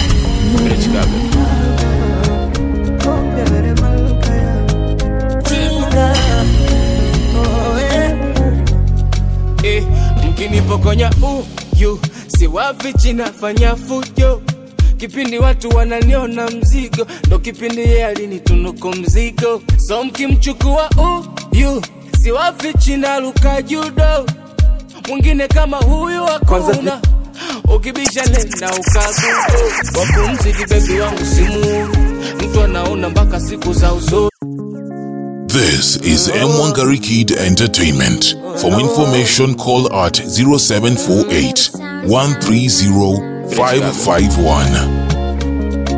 ओ प्यार मर गया Jinga. Oh, yeah. eh, mkinipokonya uyu siwafichi nafanya fujo kipindi watu wananiona mzigo ndo kipindi ye alinitunuku mzigo so mkimchukua uyu siwafichi naluka judo mwingine kama huyu hakuna ukibisha nenda ukagugo wakumzidi bebi wangu simu mtu anaona mpaka siku za usoni This is M1 Garikid Entertainment. For more information, call at 0748 130 551.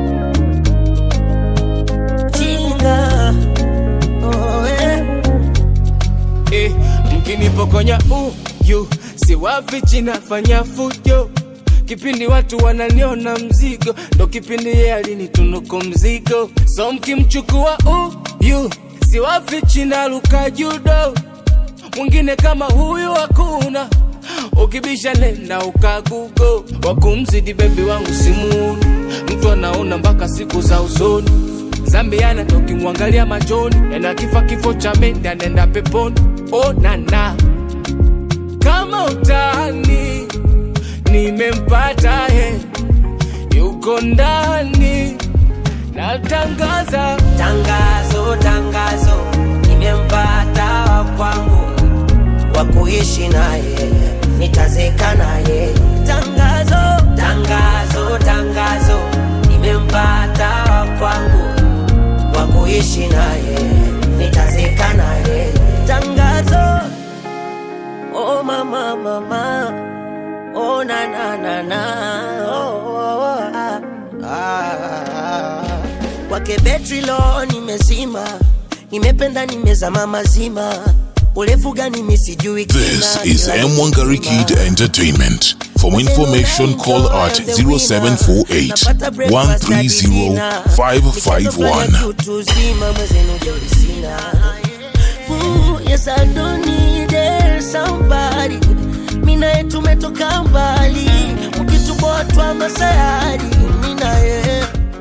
Jinga. Oh, yeah. eh, mkinipokonya uyu siwafichi nafanya fujo kipindi watu wananiona mzigo ndo kipindi ye alinitunuku mzigo so mkimchukua uyu siwafichi naluka judo mwingine kama huyu hakuna ukibisha nenda ukagugo wakumzidi bebi wangu simuni mtu anaona mpaka siku za usoni zambiana tokimwangalia machoni yana kifa kifo cha mende anaenda peponi onana kama utani nimempata he yuko ndani natangaza tangazo tangazo nimempata wa kwangu wa kuishi naye nitazeka naye tangazo tangazo tangazo nimempata wa kwangu wa kuishi naye nitazeka naye tangazo oh mama mama oh na na na na oh, oh, oh, ah, ah. kwake betri lo nimezima nimependa nimezama mazima urefu gani misijui This is M1 Garikid Entertainment. For more information, call at 0748 130 551. utuzima mwezenu jolisina Ooh, yes I don't need it, somebody mina ye tumetoka mbali ukituboa masayari mina ye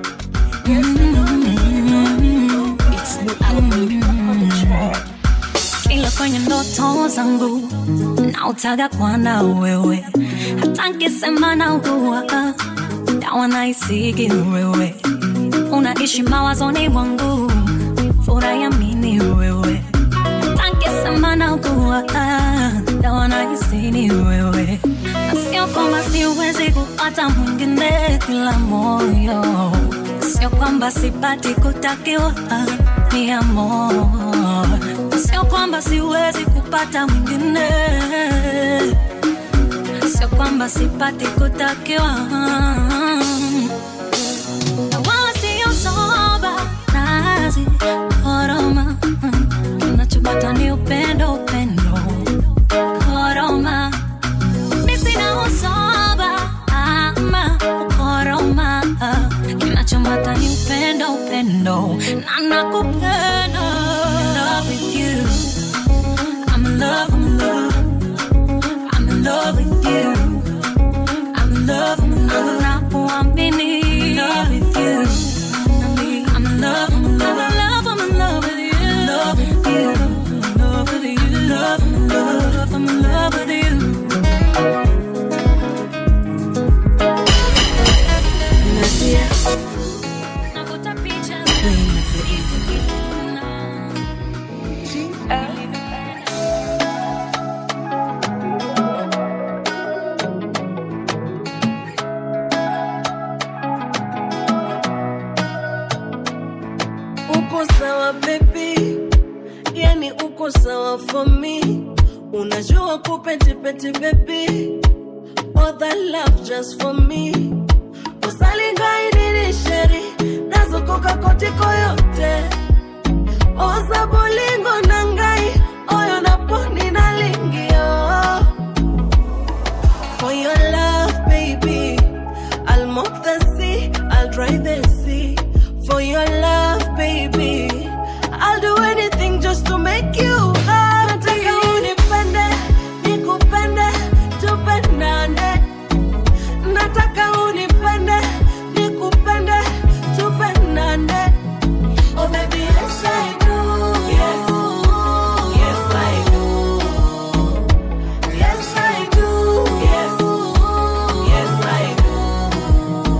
ila kwenye ndoto zangu nautaga kwana wewe hata nkisema naugua dawa naisigi wewe unaishi mawazoni mwangu furayamini wewe hata nkisema naugua dawa naisini wewe na sio kwamba siwezi kupata mwingine kila moyo sio kwamba sipati kutakiwa ni amor sio kwamba siwezi kupata mwingine sio kwamba sipati kutakiwa na wala sio soba nazi koroma kinachopata ni upendo upendo koroma mi sina usoba ama ukoroma kinachopata ni upendo upendo upendo na nakupenda I'm in love with you I'm in love, I'm in love I'm in love with you I'm in love, I'm in love Nakuamini I'm in love with you I'm in love, I'm in love I'm in love with you I'm in love with you I'm in love with you Love, I'm in love I'm in love with you Nasia, Navuta picha uko sawa baby, yani uko sawa for me. Unajua kupetipeti baby, all that love just for me. usalingainini sheri nazokoka kotiko yote oza bolingo na ngai oyo naponi nalingio for your love baby I'll mop the sea I'll dry the sea for your love baby I'll do anything just to make you happy nataka unipende nikupende tupendane nataka unipende nikupende tupendane oh baby yes I do yes yes I do yes I do yes yes I do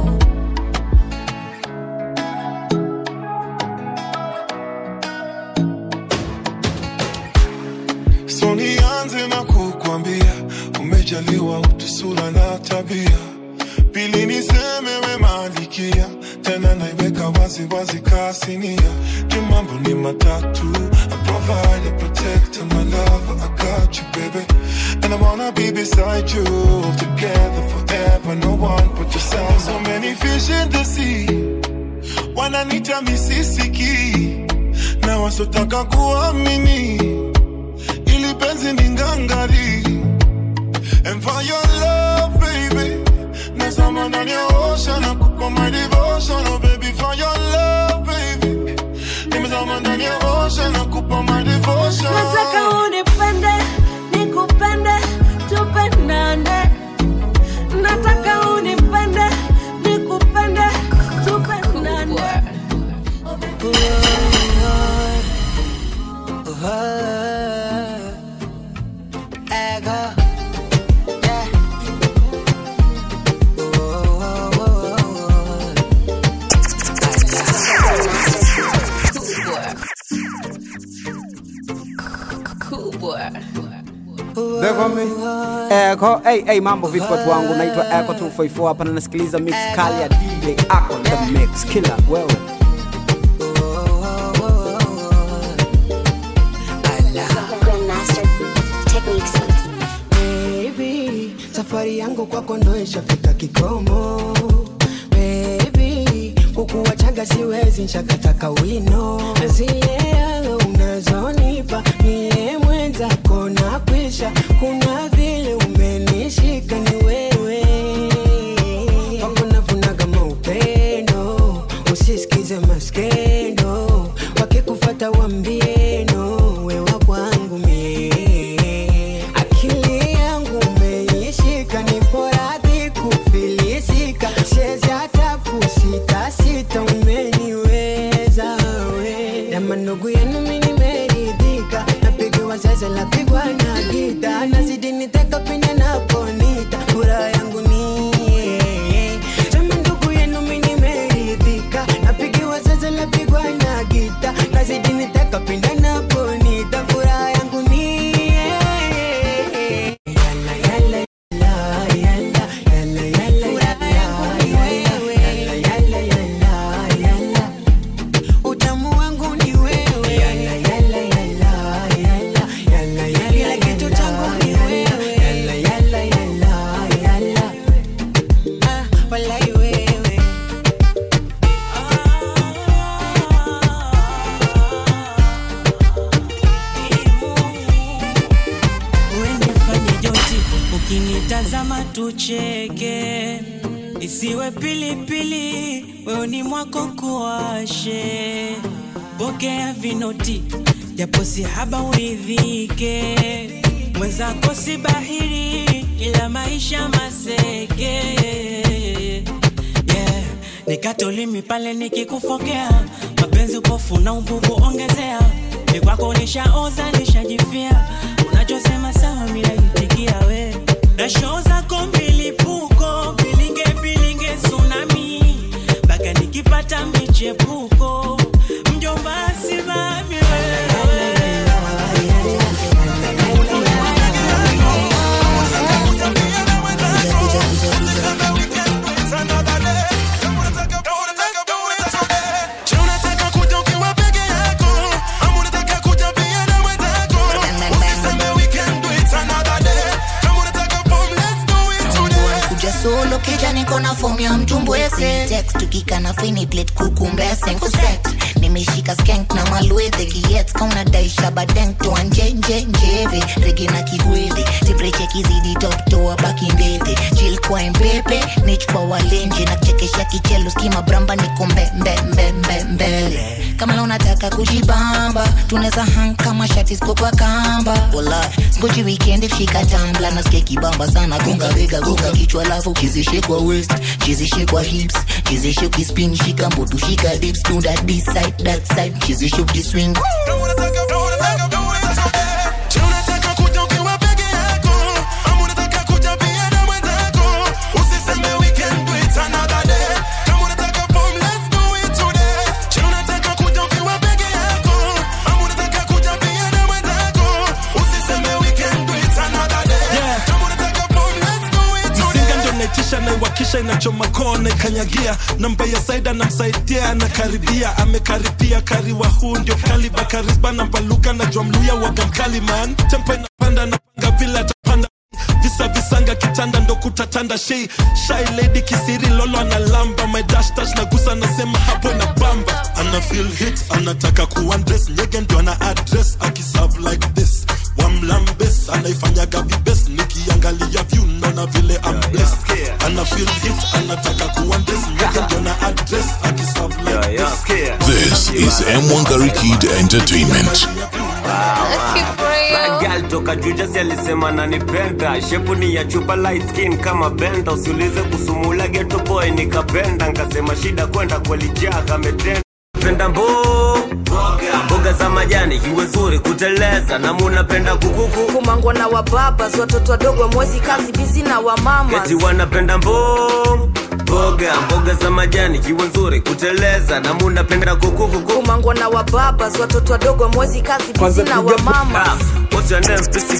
so nianze na kukwambia umejaliwa utu sura na tabia pili niseme we malikia tena naiweka wazi wazi kasinia juu mambo ni matatu I provide, I protect, and my love, I got you, baby. And I wanna be beside you, together forever. No one but yourself. So many fish in the sea, wananita misisiki, na wasotaka kuamini ili penzi ni ngangari and for your love baby nazama ndani ya ocean na kupa my devotion oh baby for your love baby nimezama ndani ya ocean na kupa my devotion nataka unipende nikupende tupendane nataka unipende nikupende tupendane They're me. Echo, hey, hey, mambo vipi watu wangu, naitwa Echo 254 hapa na nasikiliza mix kali ya DJ Ako the mix killer wewe. Baby, safari yangu kwako ndo ishafika kikomo Baby, kukuwachaga siwezi nshakata kawino zile unazonipa mie mwenzako na kwisha kuna vile umenishika ni wewe kwako navunaga maupendo usisikize maskendo wakikufata wambieno wewa kwangu mie akili yangu umeishika nipo radhi kufilisika siwezi hata kusitasita umeniweza we dama ndugu yenu mi nimeridhika napigiwa sasa lapigwa na gita nazidi niteka pinde naponita furaha yangu nie dama ndugu yenu mi nimeridhika napigiwa sasa lapigwa na gita nazidi niteka pinde naponita furaha yangu nie utamu wangu ni wewe kila kitu changu ni wewe Ah, walai wewe uenifanye joti ukinitazama tucheke isiwe pilipili weoni mwako kuwashe pokea vinoti japo si haba uridhike mwenzako si bahiri ila maisha maseke yeah. nikatolimi pale nikikufokea mapenzi upofu na ububu ongezea ni kwako nishaoza nishajifia unachosema sawa minaitikia we na shoo zako milipuko bilinge bilinge tsunami mpaka nikipata michepuko mjomba simami Je, unataka kuja ukiwa peke yako ama unataka kuja pia na wenzako? Usiseme we can do it another day. Kama unataka bomb, let's do it today. kuja solo kija niko na fomu ya mtumbwese text tukika na fini plate kukumbese nkuset nimeshika skank na malwedhe kiet kauna daisha badenk toa njenje njeve rege na kigwedhe tipreche kizidi top toa baki ndedhe chil kwa mpepe nich kwa walenje na kuchekesha kichelo skima bramba niko mbe mbe mbe mbe mbele kama la unataka kujibamba tunaweza hang kama shati ziko kwa kamba wala ngoji weekend shika tambla nasikia kibamba sana gonga vega gonga kichwa lafu chizishe kwa west chizishe kwa hips chizishe kispin shika mbutu shika dips do that this side that side chizishe kiswing Je, unataka kuja ukiwa peke yako ama unataka kuja pia na wenzako? Usiseme we can do it another day. Kama unataka bomb, let's do it today. Je, unataka kuja ukiwa peke yako ama unataka kuja pia na wenzako? Usiseme we can do it another day. Kama unataka bomb, let's do it today. mzinga ndo naitisha naiwakisha inachoma koo naikanyagia namba ya saida namsaidia anakaribia amekaribia kariwa huu ndio kaliba karisba namba lugha najua mluya waga mkali man tempo inapanda napanga vile atapanda visa visanga kitanda ndo kutatanda shei shy lady kisiri lolo analamba my dash dash nagusa nasema hapo na bamba ana feel hit anataka kuandress nyege ndo ana address akiserve like this wamlambes anaifanyaga vibes nikiangalia view naona vile I'm blessed ana feel hit anataka kuandress nyege ndo ana address akiserve like this This is M1 Kid Entertainment. Gal toka Jujasi alisema nanipenda, shepu ni ya chupa light skin kama benda, usiulize kusumula ghetto boy nikapenda, nkasema shida kwenda kwalijaa kametenda penda mbo mboga za majani iwe nzuri kuteleza na munapenda kukuku kumangwa na wababas watoto wadogo mwezi kazi bizi na wamama eti wanapenda mbo mboga mboga za majani iwe nzuri kuteleza na munapenda kukuku kumangwa na wababas watoto wadogo mwezi kazi bizi na wamama What's your name, Pissy?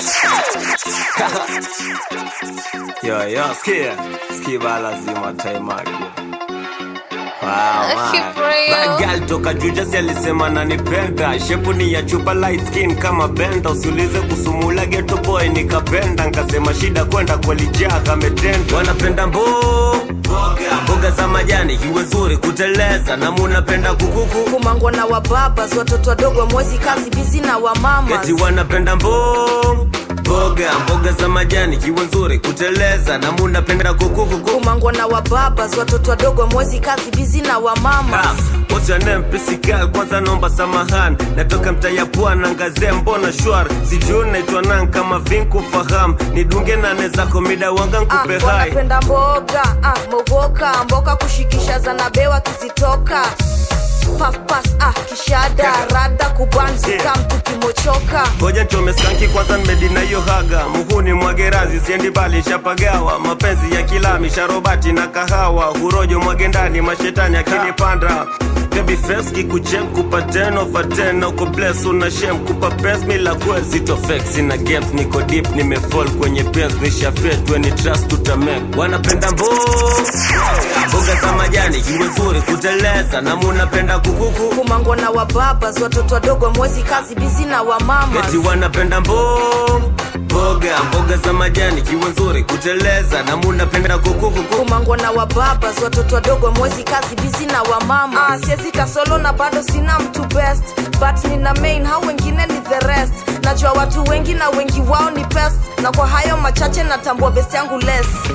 yo, yo, skia. Skia bala zima time out, yo. Wow, man. Gal toka Jujasi alisema nanipenda, shepu ni ya chupa light skin kama benda, usiulize kusumula ghetto boy nikapenda, nkasema shida kwenda kwalijaa kametenda, wanapenda mbo mboga za majani iwe nzuri kuteleza na munapenda kukuku kumangwa na wababas watoto wadogo mwezi kazi bizi na wamama eti wanapenda mbo mboga mboga za majani iwe nzuri kuteleza na munapenda kukuku kumangwa na wababas watoto wadogo mwezi kazi bizi na wamama What's your name, Pissy girl? Kwanza naomba samahani, natoka mtaa ya pwani, ngazee mbona shwari, sijui naitwa nani kama vinku fahamu, nidunge nane zako mida wanga nkupe hai wanapenda mboga ah, mogoka mboka kushikisha zanabewa kizitoka pafpas ah, kishada rada kubanzika mtu kimochoka ngoja nchome skanki kwanza nimedina hiyo haga muhuni mwagerazi siendi bali shapagawa mapenzi ya kilami sharobati na kahawa hurojo mwage ndani mashetani akinipanda Baby face kikuchem kupa ten over ten uko bless una shem kupa pes mila kwezi to flex na games niko deep nimefall kwenye pens nisha fet when it trust tutamek wanapenda mbo mboga za majani iwe nzuri kuteleza na munapenda kukuku kumangwa na wababas watoto wadogo mwezi kazi bizi na wamama eti wanapenda mbo mboga mboga za majani iwe nzuri kuteleza na munapenda kukuku kumangwa na wababas watoto wadogo mwezi kazi bizi na wamama ah, siezi kasolo na bado sina mtu best but nina main hao wengine ni the rest najua watu wengi na wengi wao ni pest na kwa hayo machache natambua best yangu less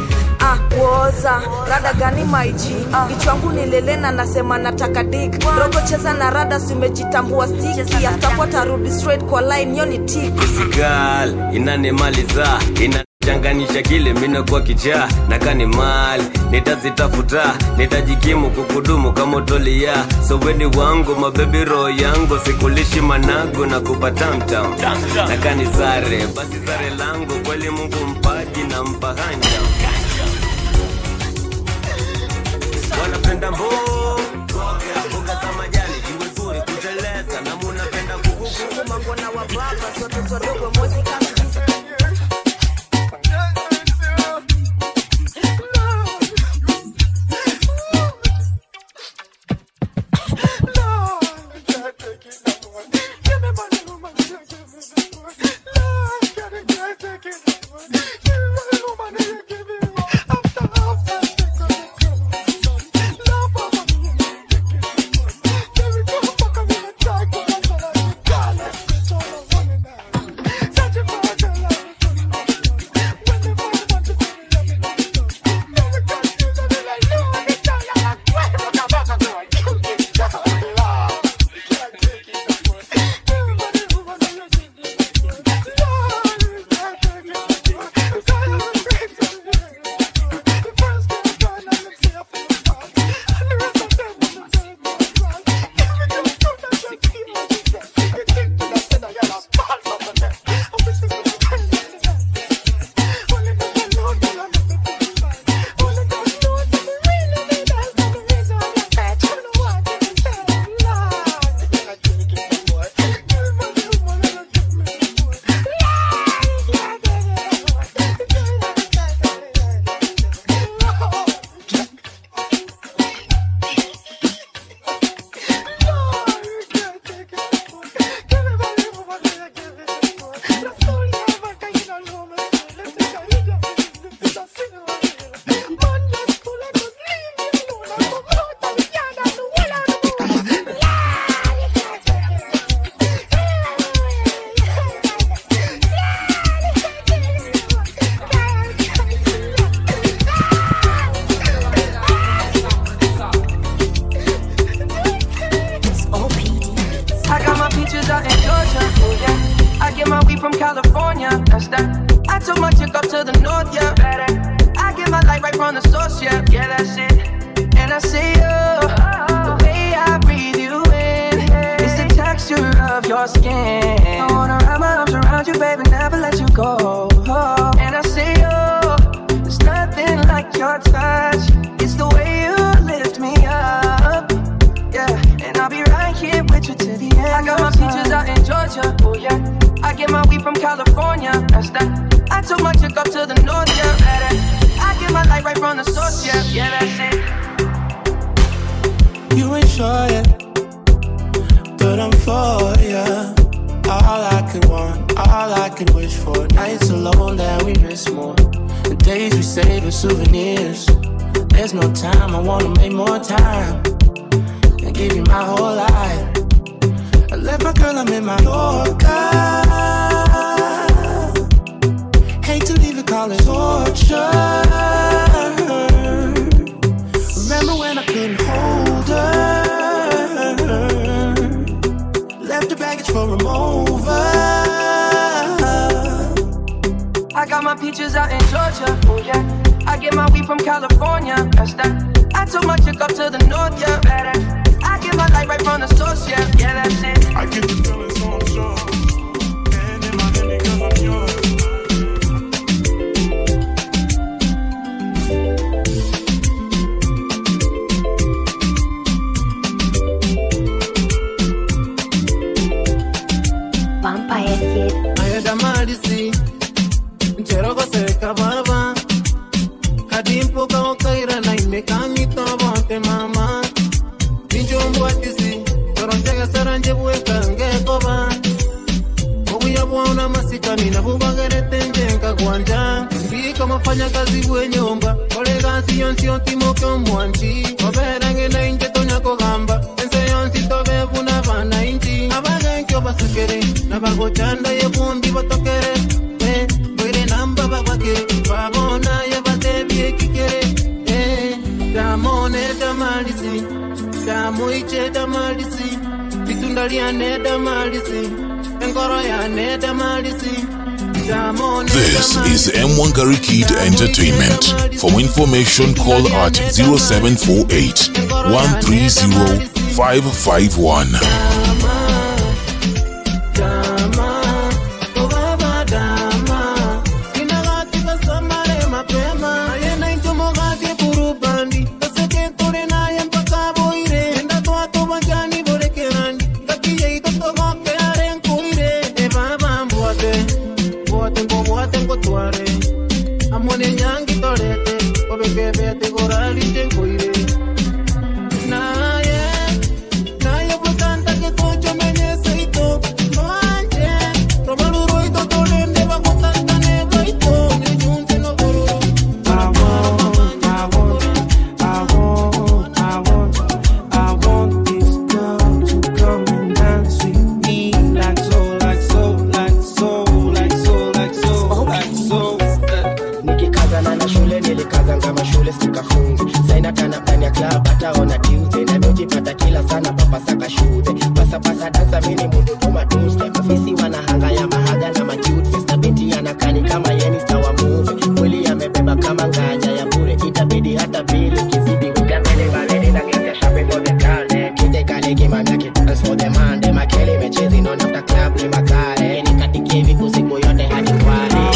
ah, woza rada gani maiji ah. kichwangu nilelena nasema nataka dik rogo cheza na rada simejitambua stiki aftakuwa tarudi straight kwa line yo ni tik Girl, inanimaliza inachanganisha kile minakuwa kichaa na kani mali nitazitafuta nitajikimu kukudumu kama utolia so weni wangu mabebi roho yangu sikulishi managu na kupatamtam na kani zare basi zare langu kweli mungu mpaji na mpahanja wanapenda mbo mboga za majani jiwe zuri kuteleza na munapenda kukuku mangona wa baba sote twadogo mozi kama I got my peaches out in Georgia, oh yeah. I get my weed from California, that's that. I took my chick up to the north, yeah. Better. I get my light right from the source, yeah. Yeah, that's it. And I say, oh, the way I breathe you in is the texture of your skin. I wanna wrap my arms around you, baby, never let you go. Oh, and I say, oh, there's nothing like your touch. It's the way you lift me up. Yeah, and I'll be right here with you till the end. I got my peaches out in Georgia, oh yeah. I get my weed from California, that's that. I took my chick up to the north, yeah. Better. I get my light right from the source, yeah. Yeah, that's it. You ain't sure yet, but I'm for ya. All I could want, all I could wish for. Nights alone that we miss more. The days we save as souvenirs. There's no time, I wanna make more time. And give you my whole life. I left my girl, I'm in my Yorker. Hate to leave it, call it torture. Remember when I couldn't hold her? Left the baggage for a mover. I got my peaches out in Georgia, oh yeah. I get my weed from California, that's that. I took my chick up to the north, yeah. Better. I get my light right from the source, yeah. Yeah, that's it. I get the feeling so I'm sure. And in my head because I'm yours. Vampire Kid. Ayada malisi Ncherogo seka baba Kadimpo ka okaira na imeka mito bonte mama Nijombo atisi Toronjega saranje bueka ngekoba Obuya bwana masikani na bubagerete njenga gwanja Mbika mafanya kazi bwenyomba Kolega siyonsi otimoke omwanchi Oberange na inje tonya kogamba Ense yonsi tobe buna bana inchi Abagenkyo basekere Nabagochanda ye bundi batokere Eh, Bwire namba babake Babona ye batebye kike Ngoli aneda malisi Ngoro ya aneda malisi Jamo This is M1 Gary Kid Entertainment. For more information, call at 0748 130 551. Dama, oh baba dama Inagatika samare mapema Ayena inchomo gati purupandi Kaseke tore na yempaka boire Nda toa to bajani bore kerandi Gati ye ito to goke aren kuire E baba mbuate Mbuate mbo mbuate mbo tuare Amone nyangi torete Obeke bete gorali tenkuire Na ye Na ye butanta ke kocho menye seito Manje Romaluro ito tolende bakutanta ne baito Nyunte no gororo I want, I want, I want, I want, I want this girl to come and dance with me like so, like so, like so, like so, like so, like so. nikikazana na shule nilikazanga kama shule sikafungi saina tana ndani ya club hataona tuesday navyojipata kila sana papasaka shudhe pasapasa dansa mini mundu tuma tuste ofisi wanahanga ya mahaga na macutfis na binti anakani kama yeni stawa muve mwili amebeba kama nganya ya bure itabidi hata bili kizidi wikamele valeni na geti shape for the girl kite kale kimamya kitans for the man de makele mechezi non after club ni makale nikatikie viku siku yote hadi kwale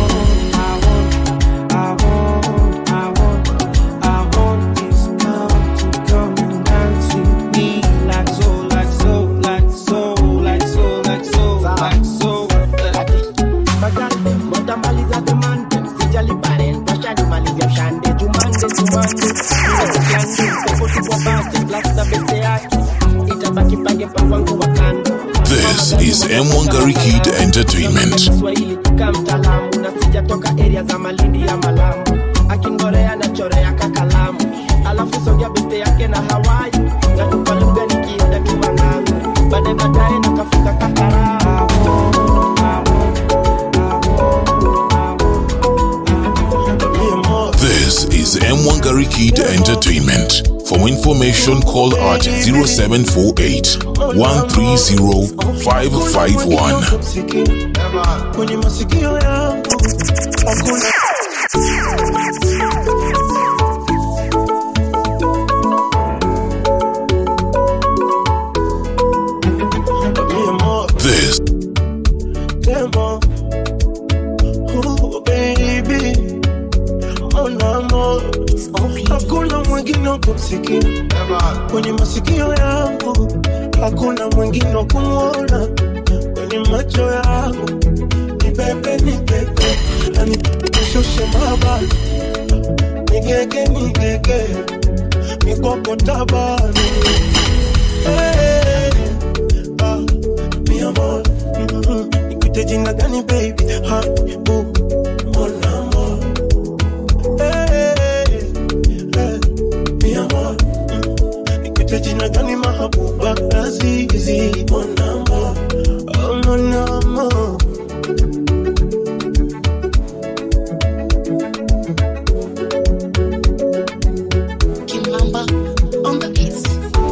I want, I want, I want this girl to come and dance with me like so, like so, like so, like so, like so, like so. Magande, motamaliza demande sijali paren pashanimalizia mshande jumande jumande iweukande pepo tupwa bate plasta beste yake itabaki pange pangu wa kando This is M1 Gary Kid Entertainment. Kiswahili kama mtaalamu na sijatoka area za Malindi ya Malamu akingorea na chorea kakalamu alafu songea beste yake na Hawaii natupa lugha nikienda kiwangangu baadaye baadaye nakafika kakaramu This is M1 Gary Kid Entertainment. For more information, call at 0748 130 551. kwenye masikio yangu hakuna This Demo. Oh, baby. Mon amour. Hakuna mwingine wa kumsikia kwenye masikio yangu, hakuna mwingine wa kumwona kwenye macho yangu. Ni bebe, ni bebe, yani nishushe mabani, nigege, nigege, mikoko tabani. Hey, ah, mi amor, mhm, nikuite jina gani baby? Honey, boo, mon amour. Hey, hey, mi amor, mm, nikuite jina gani mahabuba azizi? Mon amour, oh mon amour. Kimamba on the beats.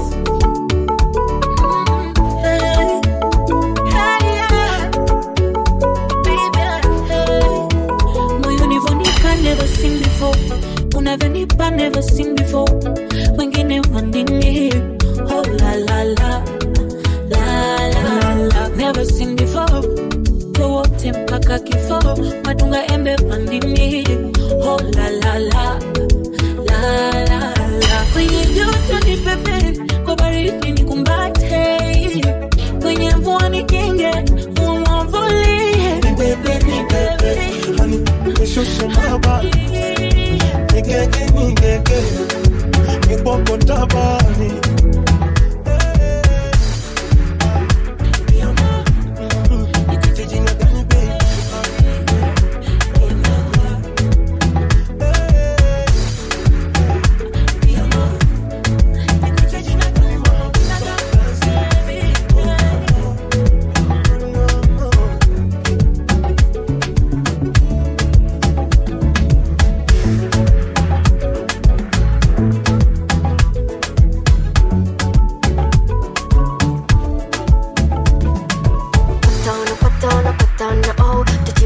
moyonivonika never seen before unavyonipa never seen before wengine wandini oh la la la la la la never seen before wowote mpaka kifo madunga embe wandini oh la la la la la la kwenye joto ni pepe kwa baridi ni kumbate kwenye mvua ni kinge umwavulie Nibebe, nibebe, honey, nishushe mabani, nigege, nigege, mikoko tabani.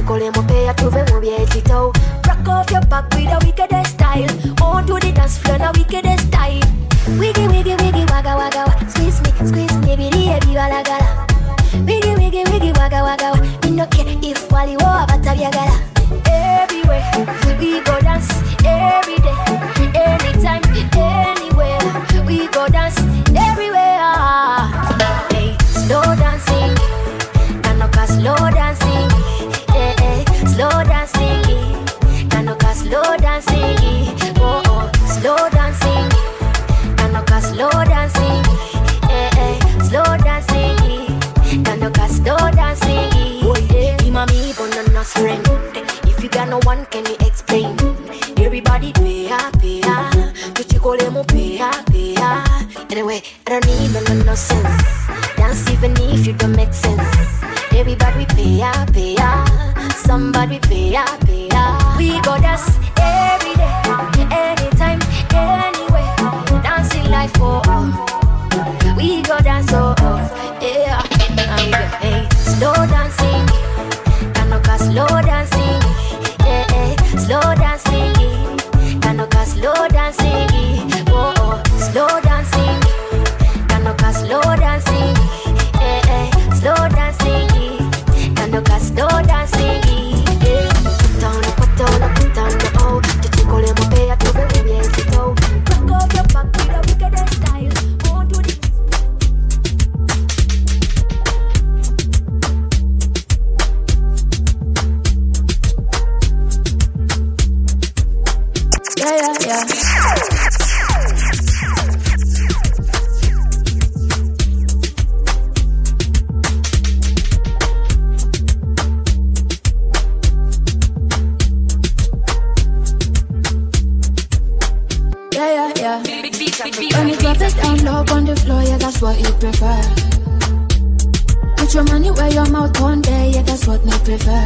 tuchikole mopea tuve mubyetito rock off your back with a wicked style on to the dance floor na wicked style wiggy wiggy wiggy waga waga wa squeeze me squeeze me biriye bibalagala wiggy wiggy wiggy waga waga wa me no care if waliwo abatabyagala everywhere we go dance every day anytime anywhere we go dance everywhere hey slow dancing kanoka slow dancing eh eh slow dancing kanoka slow dancing oh oh slow dancing kanoka slow dancing eh eh slow dancing kanoka slow dancing yeah. Imami banana friend if you got no one can you explain everybody pay up pay up tuchikole mo pay up pay up anyway I don't need no no no sense dance even if you don't make sense everybody pay up pay up somebody pay up pay up we go dance every day anytime anywhere dancing life for all we go dance oh, oh yeah and we go hey slow dancing kanoka slow dancing yeah, yeah. slow dancing kanoka slow dancing oh, oh. slow dancing kanoka slow dancing yeah, yeah. slow dancing kanoka slow dancing yeah. put on put on put on oh tuchikole mopea tuve mubyetito rock off your back with a wicked style on to the Yeah, yeah, yeah. Yeah, yeah, yeah. When you drop it down low on the floor, yeah, that's what you prefer. Put your money where your mouth one day, yeah, that's what me prefer.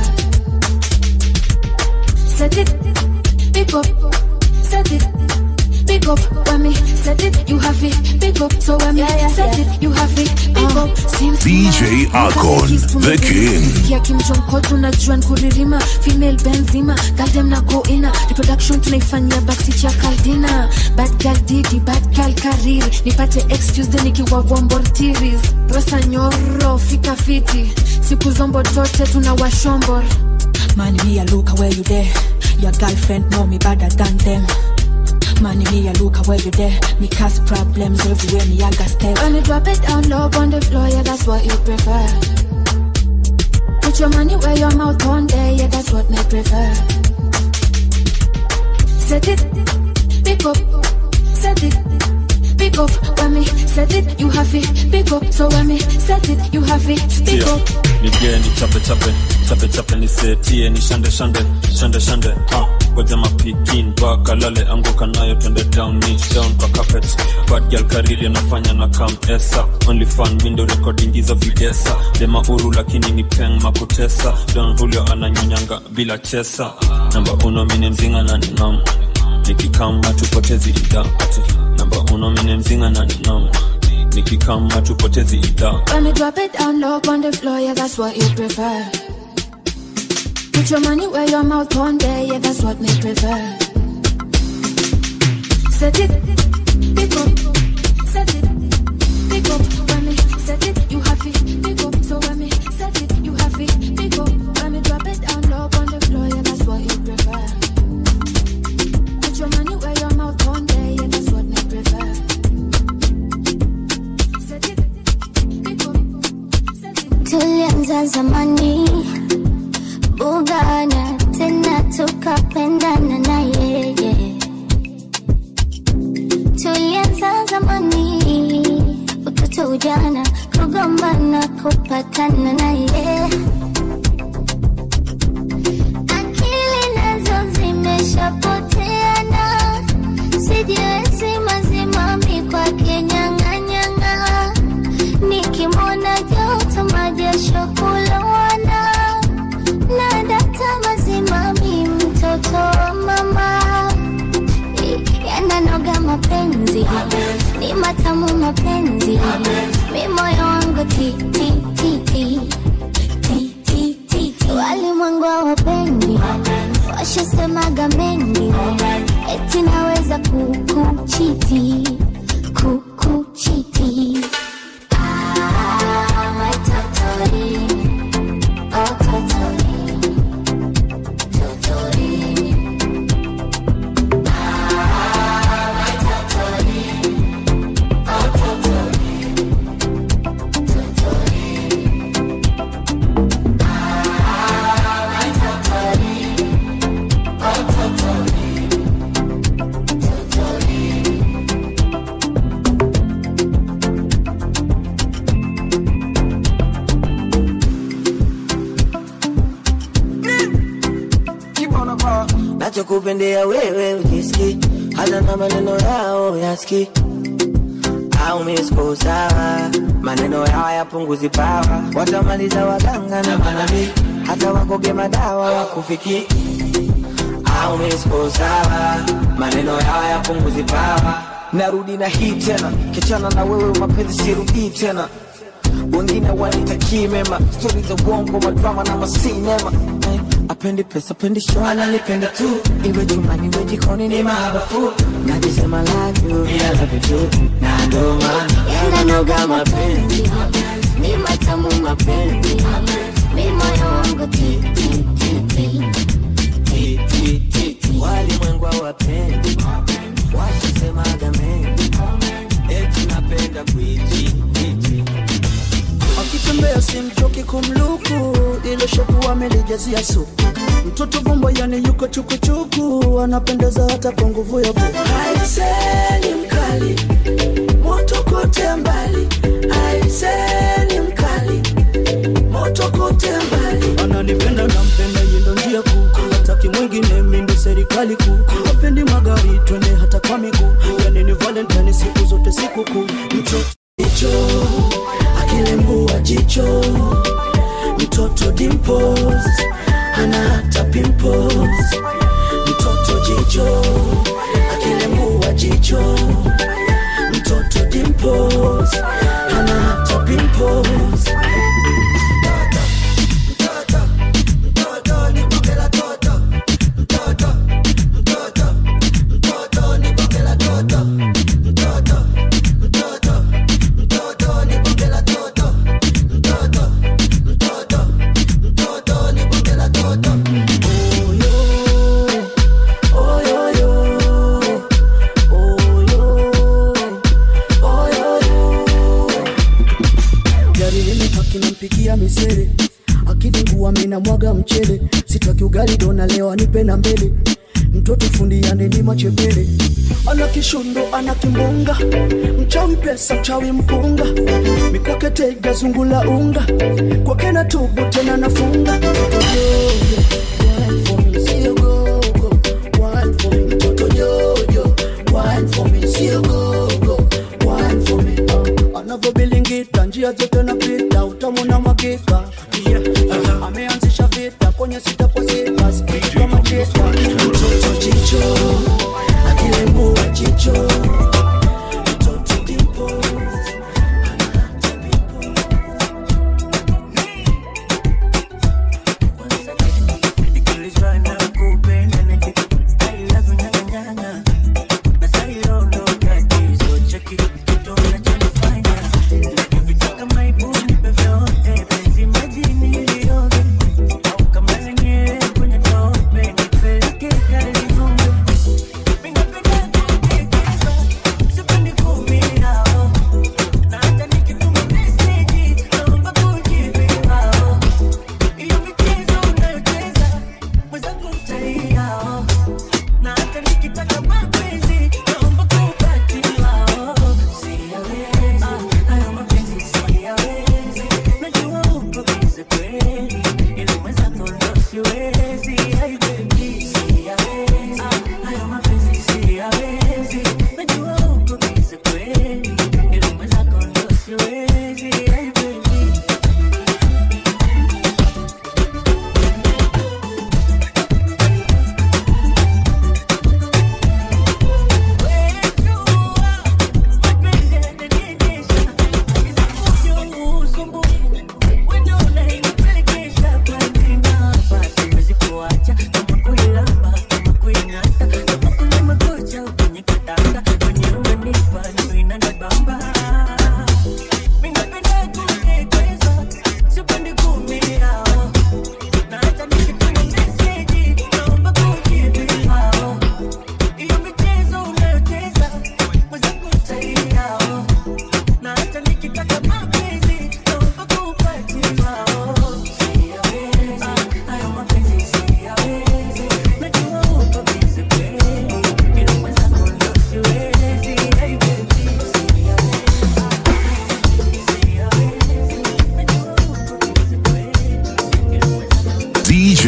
Set it, pick up, set it, pick up. When me set it, you have it, pick up. So when me set it, you have it, pick up. Seems DJ Akon, the king. ya kimjonko tunajua nkuririma female benzima galdem na goina reproduction tunaifanyia backseat ya kaldina bad girl didi bad girl kariri nipate ex tuesday nikiwa wombortiris rosa nyoro fika fiti siku zombo tote tuna washombor Man, me a look where you there. Your girlfriend know me better than them. Man, me a look where you there. Me cause problems everywhere. Me a got step. When you drop it down low on the floor, yeah, that's what you prefer. Put your money where your mouth one day, yeah, that's what me prefer. Set it, pick up, set it, pick up. When me set it, you have it, pick up. So when me set it, you have it, pick Tia, up. nigee ni chape chape chape chape nisetie ni shande shande shande shande ah ngoja mapikin baka lale anguka nayo twende down niche down kwa carpet bad girl karili anafanya na kam esa only fan window recording hizo vigesa dema uru lakini ni peng makutesa don julio ananyonyanga bila chesa namba uno mine mzinga na ninam nikikama tupotezi idha ati namba uno mine mzinga na ninam nikikama tupotezi idha When you drop it down low on the floor, yeah, that's what you prefer. Put your money where your mouth one day, yeah, that's what me prefer. Set it, pick up, set it, pick up. When me set it, you have it, pick up. So when me set it, you have it, pick up. When me drop it down low on the floor, yeah, that's what you prefer. Put your money where your mouth one day, yeah, that's what me prefer. Set it, pick up. tulianza zamani bugana tena tukapendana na yeye tulianza zamani utoto ujana kugombana kupatana na yeye akili nazo zimeshapoteana sijiwezi mazimami kwake nyang'anyang'a nikimwona joto majasho kulowana na data mazimami mtoto wa mama yananoga mapenzi ni matamu mapenzi mi moyo wangu ti ti ti ti ti ti ti ti walimwengu hawapendi washasemaga mengi eti naweza kukuchiti kukuchiti Ah, my totori. Oh, totori. Totori. Ah, my totori. Oh, totori. Totori. Ah, my totori. Oh, totori. Totori. nachokupendea wewe ujiski hata na maneno yao yaski au misko sawa maneno yao yapunguzi pawa watamaliza waganga na manabii hata wakoge madawa wakufiki au misko sawa maneno yao yapunguzi pawa narudi na hii tena kichana na wewe mapenzi sirudii tena wengine wanitakii mema stori za uongo madrama na masinema Eh, apendi pesa apendi show analipenda tu iwe jumani iwe jikoni ni mahabafu najisema love you ila love you too na ndo maana yananoga mapenzi ni matamu mapenzi mi moyo wangu ti ti ti ti walimwengu hawapendi washasemaga mengi eti napenda kuichi akitembea simchoki kumluku ile shopu amelijazia supu mtoto bombo yani yuko chukuchuku anapendeza hata kwa nguvu ya buku aiseni mkali moto kote mbali aiseni mkali moto kote mbali ananipenda nampenda yendo njia kuu hataki mwingine mindo serikali kuu apendi magari twende hata kwa miguu yani ni valentine siku zote sikukuu mtoto hicho akilembua jicho mtoto dimples ana hata pimples mtoto jicho akilembua jicho mtoto dimples ana hata pimples gari limepaki nampigia misere akidingua mina mwaga mchele sitaki ugali dona leo anipe na mbele mtoto fundi yaneni machepele ana kishundo ana kimbunga mchawi pesa mchawi mpunga mikwake tega zungula unga kwake na tubu tena nafunga Mtoto jojo, wine for me, sio gogo, wine for me, uh. anavyobilingita njia zote napita utamu na mwakika yeah. uh, ameanzisha vita kwenye sita kwa sita spidi kama cheta mtoto jicho akilembua jicho mtoto dimples Kama lenyewe kwenye tope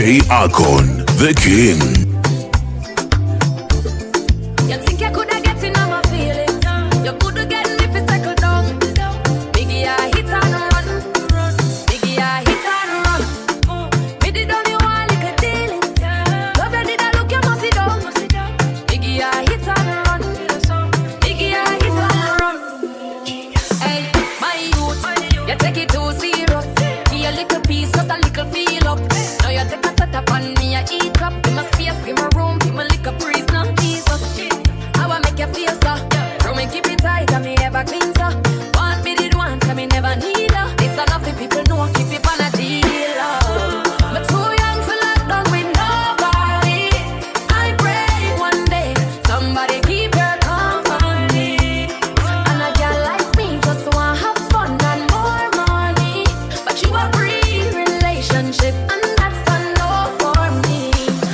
DJ Akon, the king. You think you coulda get in on my feelings? You coulda get me fi settle down. Biggie, I hit and run. Biggie, I hit and run. Me did only one little dealing. Love you did I look you must sit down. Biggie, I hit and run. Biggie, I hit and run. Hey, my youth, you take it too serious. Give a little piece, just a little feel up. Now you take a set up on me, I eat up. Give me space, give me room, give me little breeze, now Jesus. How I make you feel so? Throw me keep it tight, and me ever clean so. Want me did once, and me never need her. This enough the people know, keep it on a deal. oh. Me too young for lockdown with nobody. I pray one day somebody keep your company. And a girl like me just want have fun and more money. But you a free relationship, and that's a no for me.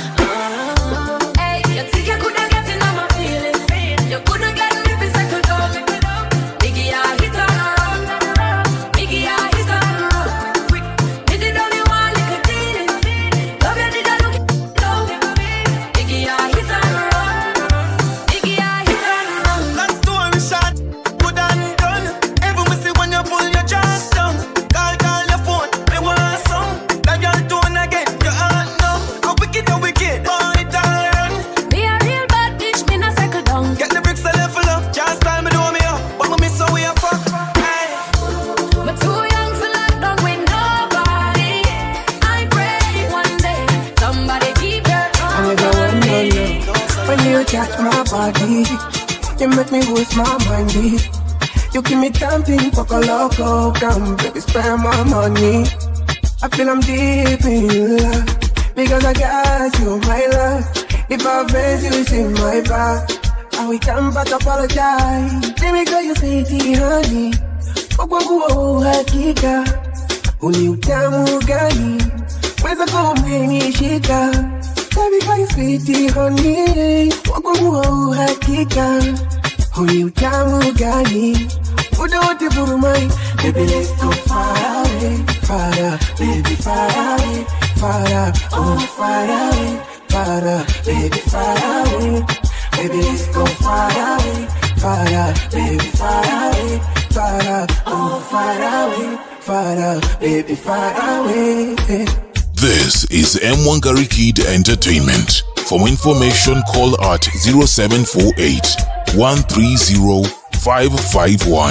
Ah, hey, you think you coulda get in on my feelings? You coulda get me fi settle down. Biggie, I hit and run. Biggie, I hit and run. Me did only one little dealing. Love you did I look down. Biggie, I hit and run. Biggie, I hit and run. Long story short, good and done. Every me see when you pull your jaws down. Call, call your phone, me want some. That girl tone again, you heart numb. How wicked, you wicked, boy, it all run. Me a real bad bitch, me no settle down. Get the bricks a level up, just time me do me up. But me miss how we a fuck. Hey. Me too young for lockdown with nobody. I pray one day somebody keep your I never company. wonder when you touch my body. You make me lose my mind. eh. You give me something for a loco. Come, baby, spend my money. I feel I'm deep in love because I got you, my love. If I offend you, it's in my back. And we come back apologize. Let me call you sweetie, honey. Kwa kwangu hakika, uni utamu gani? Weza kumenishika Baby, call you sweetie, honey. Kwa kwangu hakika, uni utamu gani? Muda wote vurumai, baby let's go far away, far away, baby far away, far away, oh far away, far away, baby far away, baby let's go far away, far away, baby far away, far away, oh far away, far away, baby far away. This is M1 Gary Kid Entertainment. For more information, call at 0748 130 551.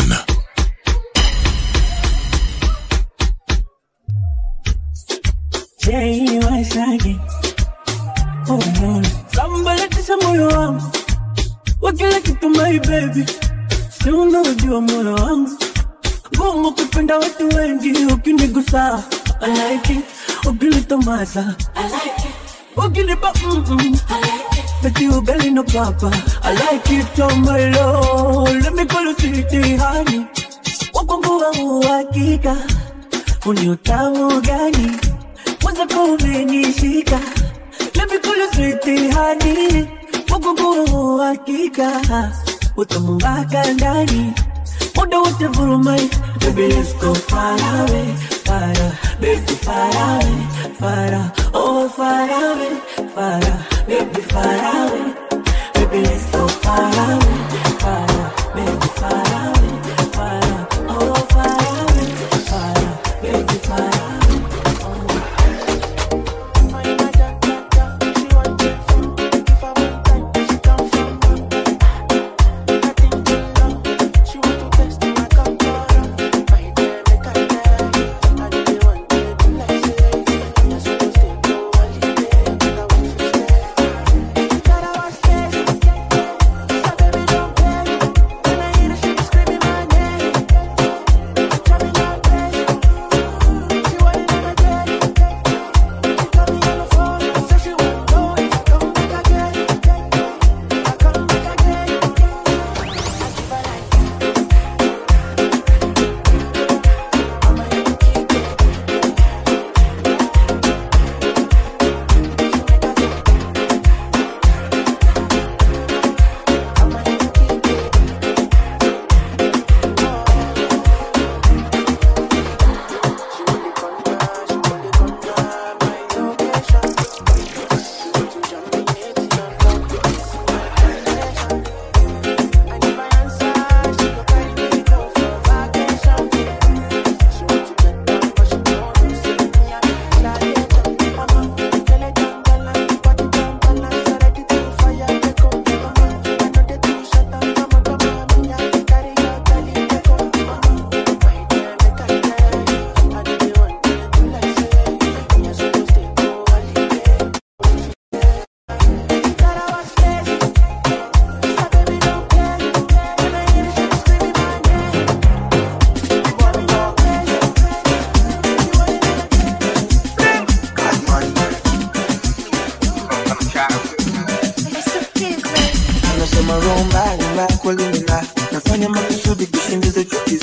Jay Waisaki Oh no Sambalatisha moyo wangu Wa kila kitu my baby Si unaojua moyo wangu Ngumu kupenda watu wengi Ukinigusa I like it Ukinitomasa I like it Ukinipa mm-mm I like it Peti ugali no papa I like it oh my lord Let me call you sweetie honey Wakongo wa uhakika Uni utamu gani Mwanza kumenishika Let me call you sweetie honey Wakongo wa uhakika Utamu mpaka ndani Muda wote vurumai Baby let's go far away Far away Baby far away Far away Oh far away Far away Baby far away Baby let's go far away Far away Baby far away Far away Oh far away Far away Baby far away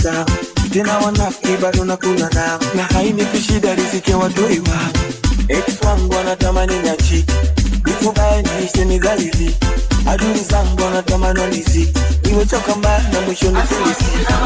zao tena wanafiki bado nakula nao na hainipi shida riziki ya watoi wao ex wangu wanatamani niachike nikubaya niishe nidhalili adui zangu wanatamani wanizi nimechoka mbaya na mwisho nifilisi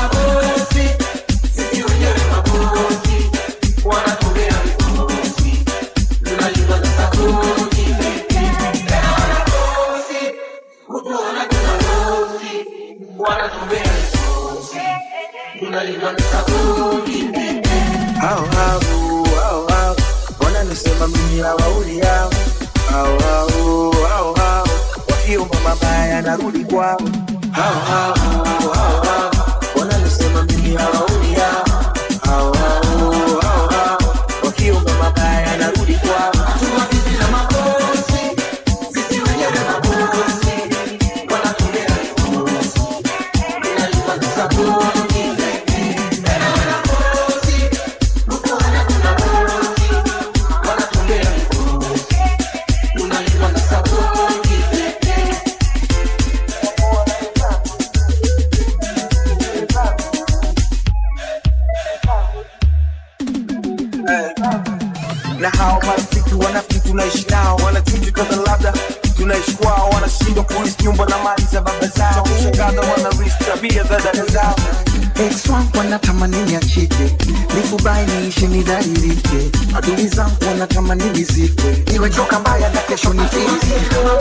hao hao hao hao wananisema mimi hawauli yao hao hao hao hao wakiomba mabaya narudi kwao hao hao hao hao wananisema mimi hawauli yao hao hao hao hao wakiomba mabaya narudi kwao na hao marafiki wanafiki tunaishi nao wanachuki kama labda tunaishi kwao wanashindwa kuishi nyumba na mali za baba zao kushangaza wanarishi tabia za dada zao ex wangu wanatamani niachike nikubai niishi nidhalilike adui zangu wanatamani nizikwe niwechoka mbaya na kesho nifilisi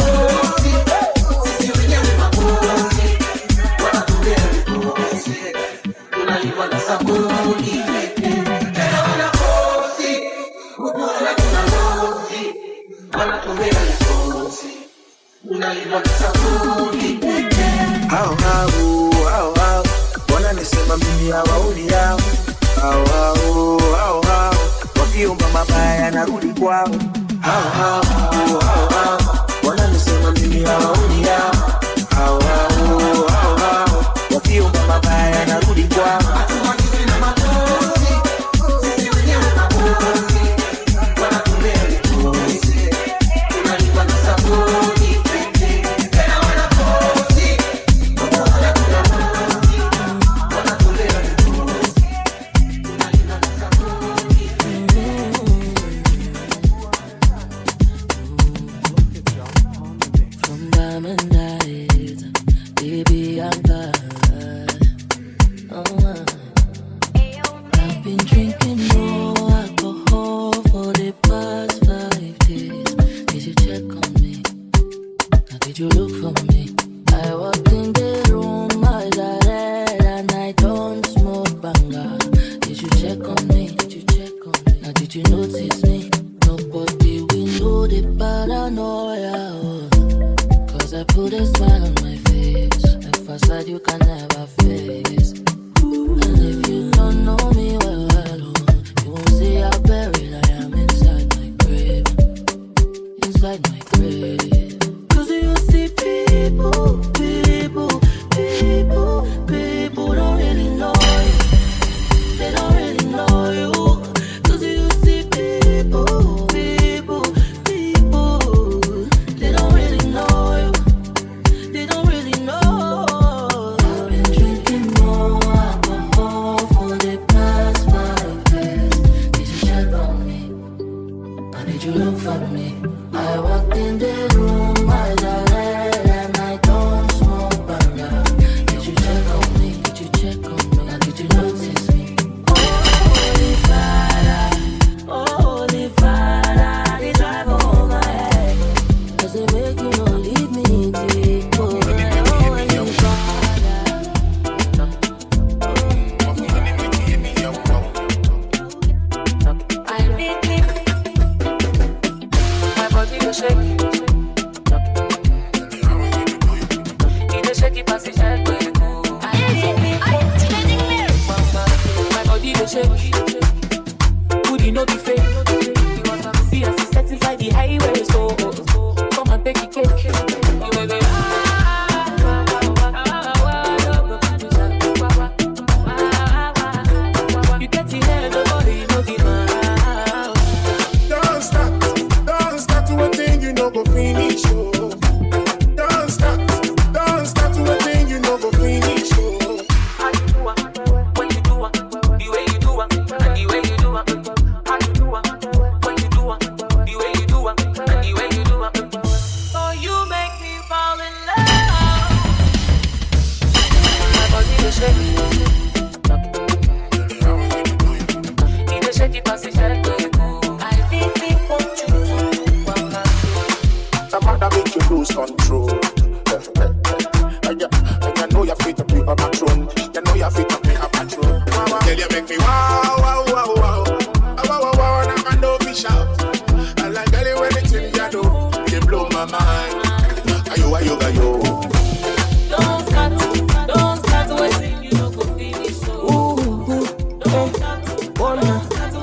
hao hao hao hao wananisema mimi hawauli yao hao hao hao hao wakiomba mabaya narudi kwao hao hao hao hao wananisema mimi hawauli yao hao hao hao hao wakiomba mabaya narudi kwao From diamond eyes, baby, I'm tired. Oh, uh. I've been drinking no alcohol for the past five days. Did you check on me? Now, did you look for me? I walked in the room, eyes are red, and I don't smoke banger. Did you check on me? Did you check on me? Now, did you notice me? Nobody will know the paranoia. oh. Cause I put a smile on my face. A facade you can never face. And if you don't know me well, well oh, you won't see how buried I am inside my grave. Inside my grave. Cause you see people, people, people, people don't really know you. They don't really know you. Cause you see people, people, people, they don't really know you. They don't really know. I've been drinking more alcohol for the past five days. Did you check on me? Or did you look for me? I walked in the room, eyes are red, and I don't smoke banger. Did you check on me? Did you check on me? Or did you notice me? Holy Father, Holy Father, they drive over my head. Cause they make you not leave me deep. Oh, Holy Father. I need me. My body go shake. It dey shake it pass it shake when you go. My body go shake. Booty no be fake. You want to see us set inside the highway so come and take the cake. You will be You get the head, the body, no be mouth. Don't stop, don't stop to a thing you know go finish. Oh. Don't stop, don't stop to a thing you know go finish. Oh. When lose control. and, you, and you know you're fit to be a patron. You know you're fit to be a patron. Girl, you make me wow, wow, wow, wow. Ah, Wow, wow, wow, and I'm no fish out. I like girl, you anything you do, you blow my mind. Ayo, ayo, ayo. Don't start, don't start waiting, you know go finish. Ooh, don't start, wanna.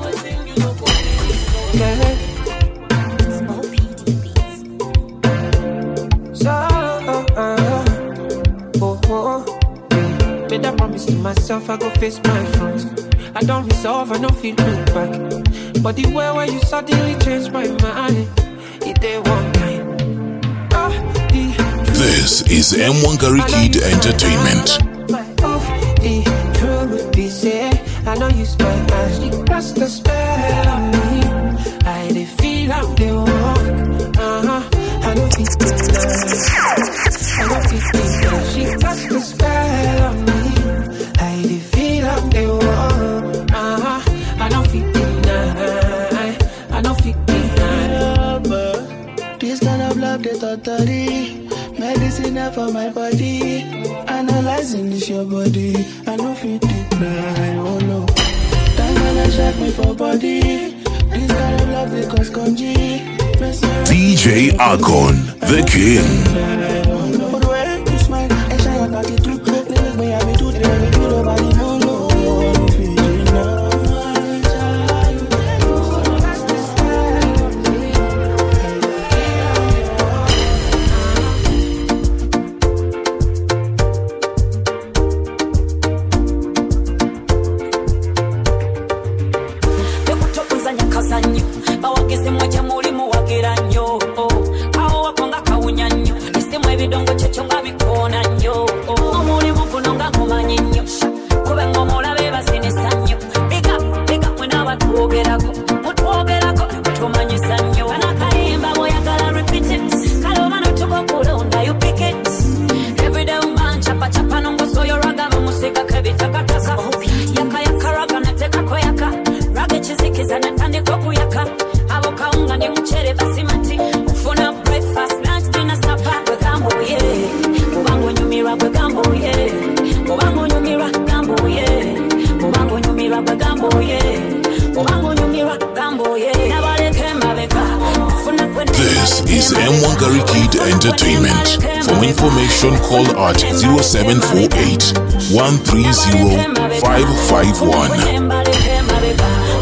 Yeah. So, uh, uh, oh, oh. Made a promise to myself, I go face my front. I don't resolve, I don't feel look back. But the way where you suddenly changed my mind, it did one time. Ah, the This is M1 Gary Kid Entertainment. of the truth be said, I know you spent my she cast a spell on me. I did feel I'm the one. Uh-huh. I don't feel the I don't feel the She cast a spell on me. I did feel I'm the one. Uh-huh. I don't feel the I don't feel the This kind of love, they totally medicine for my body. Analyzing this your body, I know fit decline. Oh no, time when I check me for body. This kind of love, they cause conji. DJ Akon, the king. But the way you smile, I shine your body through. Lyrics, me, I be too, they be too, nobody know, no. I'm feeling tekutokuzanya kazanyo bawagezemu gye muli muwagira nnyo awo wakonga kawunya nnyo isimu ebidongo kyekyo nga bikoona nnyo omulimu guno nga mumanyi nnyo kube ng'omulabe bazinisa nnyo biga biga mwena batwogerako mutwogerako tumanyisa nnyo banakayimba bw'oyagala repeat it kale oba notugokulonda you pick it everyday umanchapa chapa nongosoyo raga bamusigako ebitakataka yakayaka raga natekako yaka raga ekizikiza natandika okuyaka abo kawunga ne mucere basimati ofuna breakfast lunch dinner supper bwegamba oye kubanga onyumirwa bwegamba oye kubanga onyumirwa gamba oye kubanga onyumirwa bwegamba oye kubanga onyumirwa gamba oye nabaleka emabega ofuna This is M1 Gary Kid Entertainment. For information, call at 0748 130 551.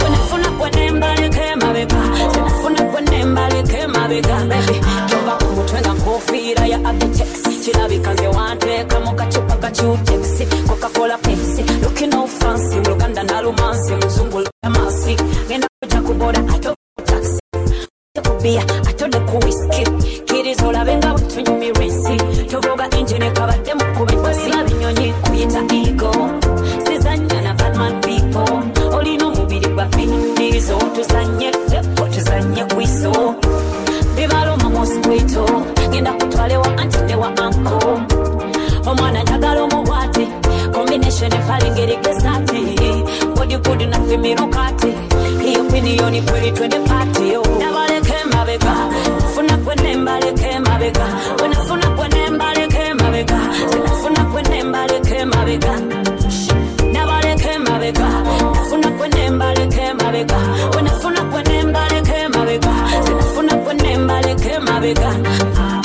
tova ku mutwe nga nkofiira ya abitex kirabika nze wanteeka mu kacupa ka cutex coca-cola pepsi looking no fancy mu luganda nalumansi muzungu amasi ngenda kuja kuboda ate taxi kubia atode ku whisky kiriza olabe nga bwetunyumirwa ensi tovuga injini kabadde mukube basiba binyonyi kuyita ego sizanya na batman people olina omubiri gwa finizo tuzanye tepo tuzanye kwiso bibaloma mosquito genda kutwalewa anti newa anko omwana njagala omubwate combination epale ngeri gesati bodikudi nafimirukati hiyo piniyoni kweli twende pati yo nabaleke mabega funa kwene mbaleke mabega wenafuna kwene mbaleke mabega sinafuna kwene mbaleke mabega nabaleke mabega nafuna kwene mbaleke mabega wenafuna kwene mbaleke mabega sinafuna kwene mbaleke mabega ah.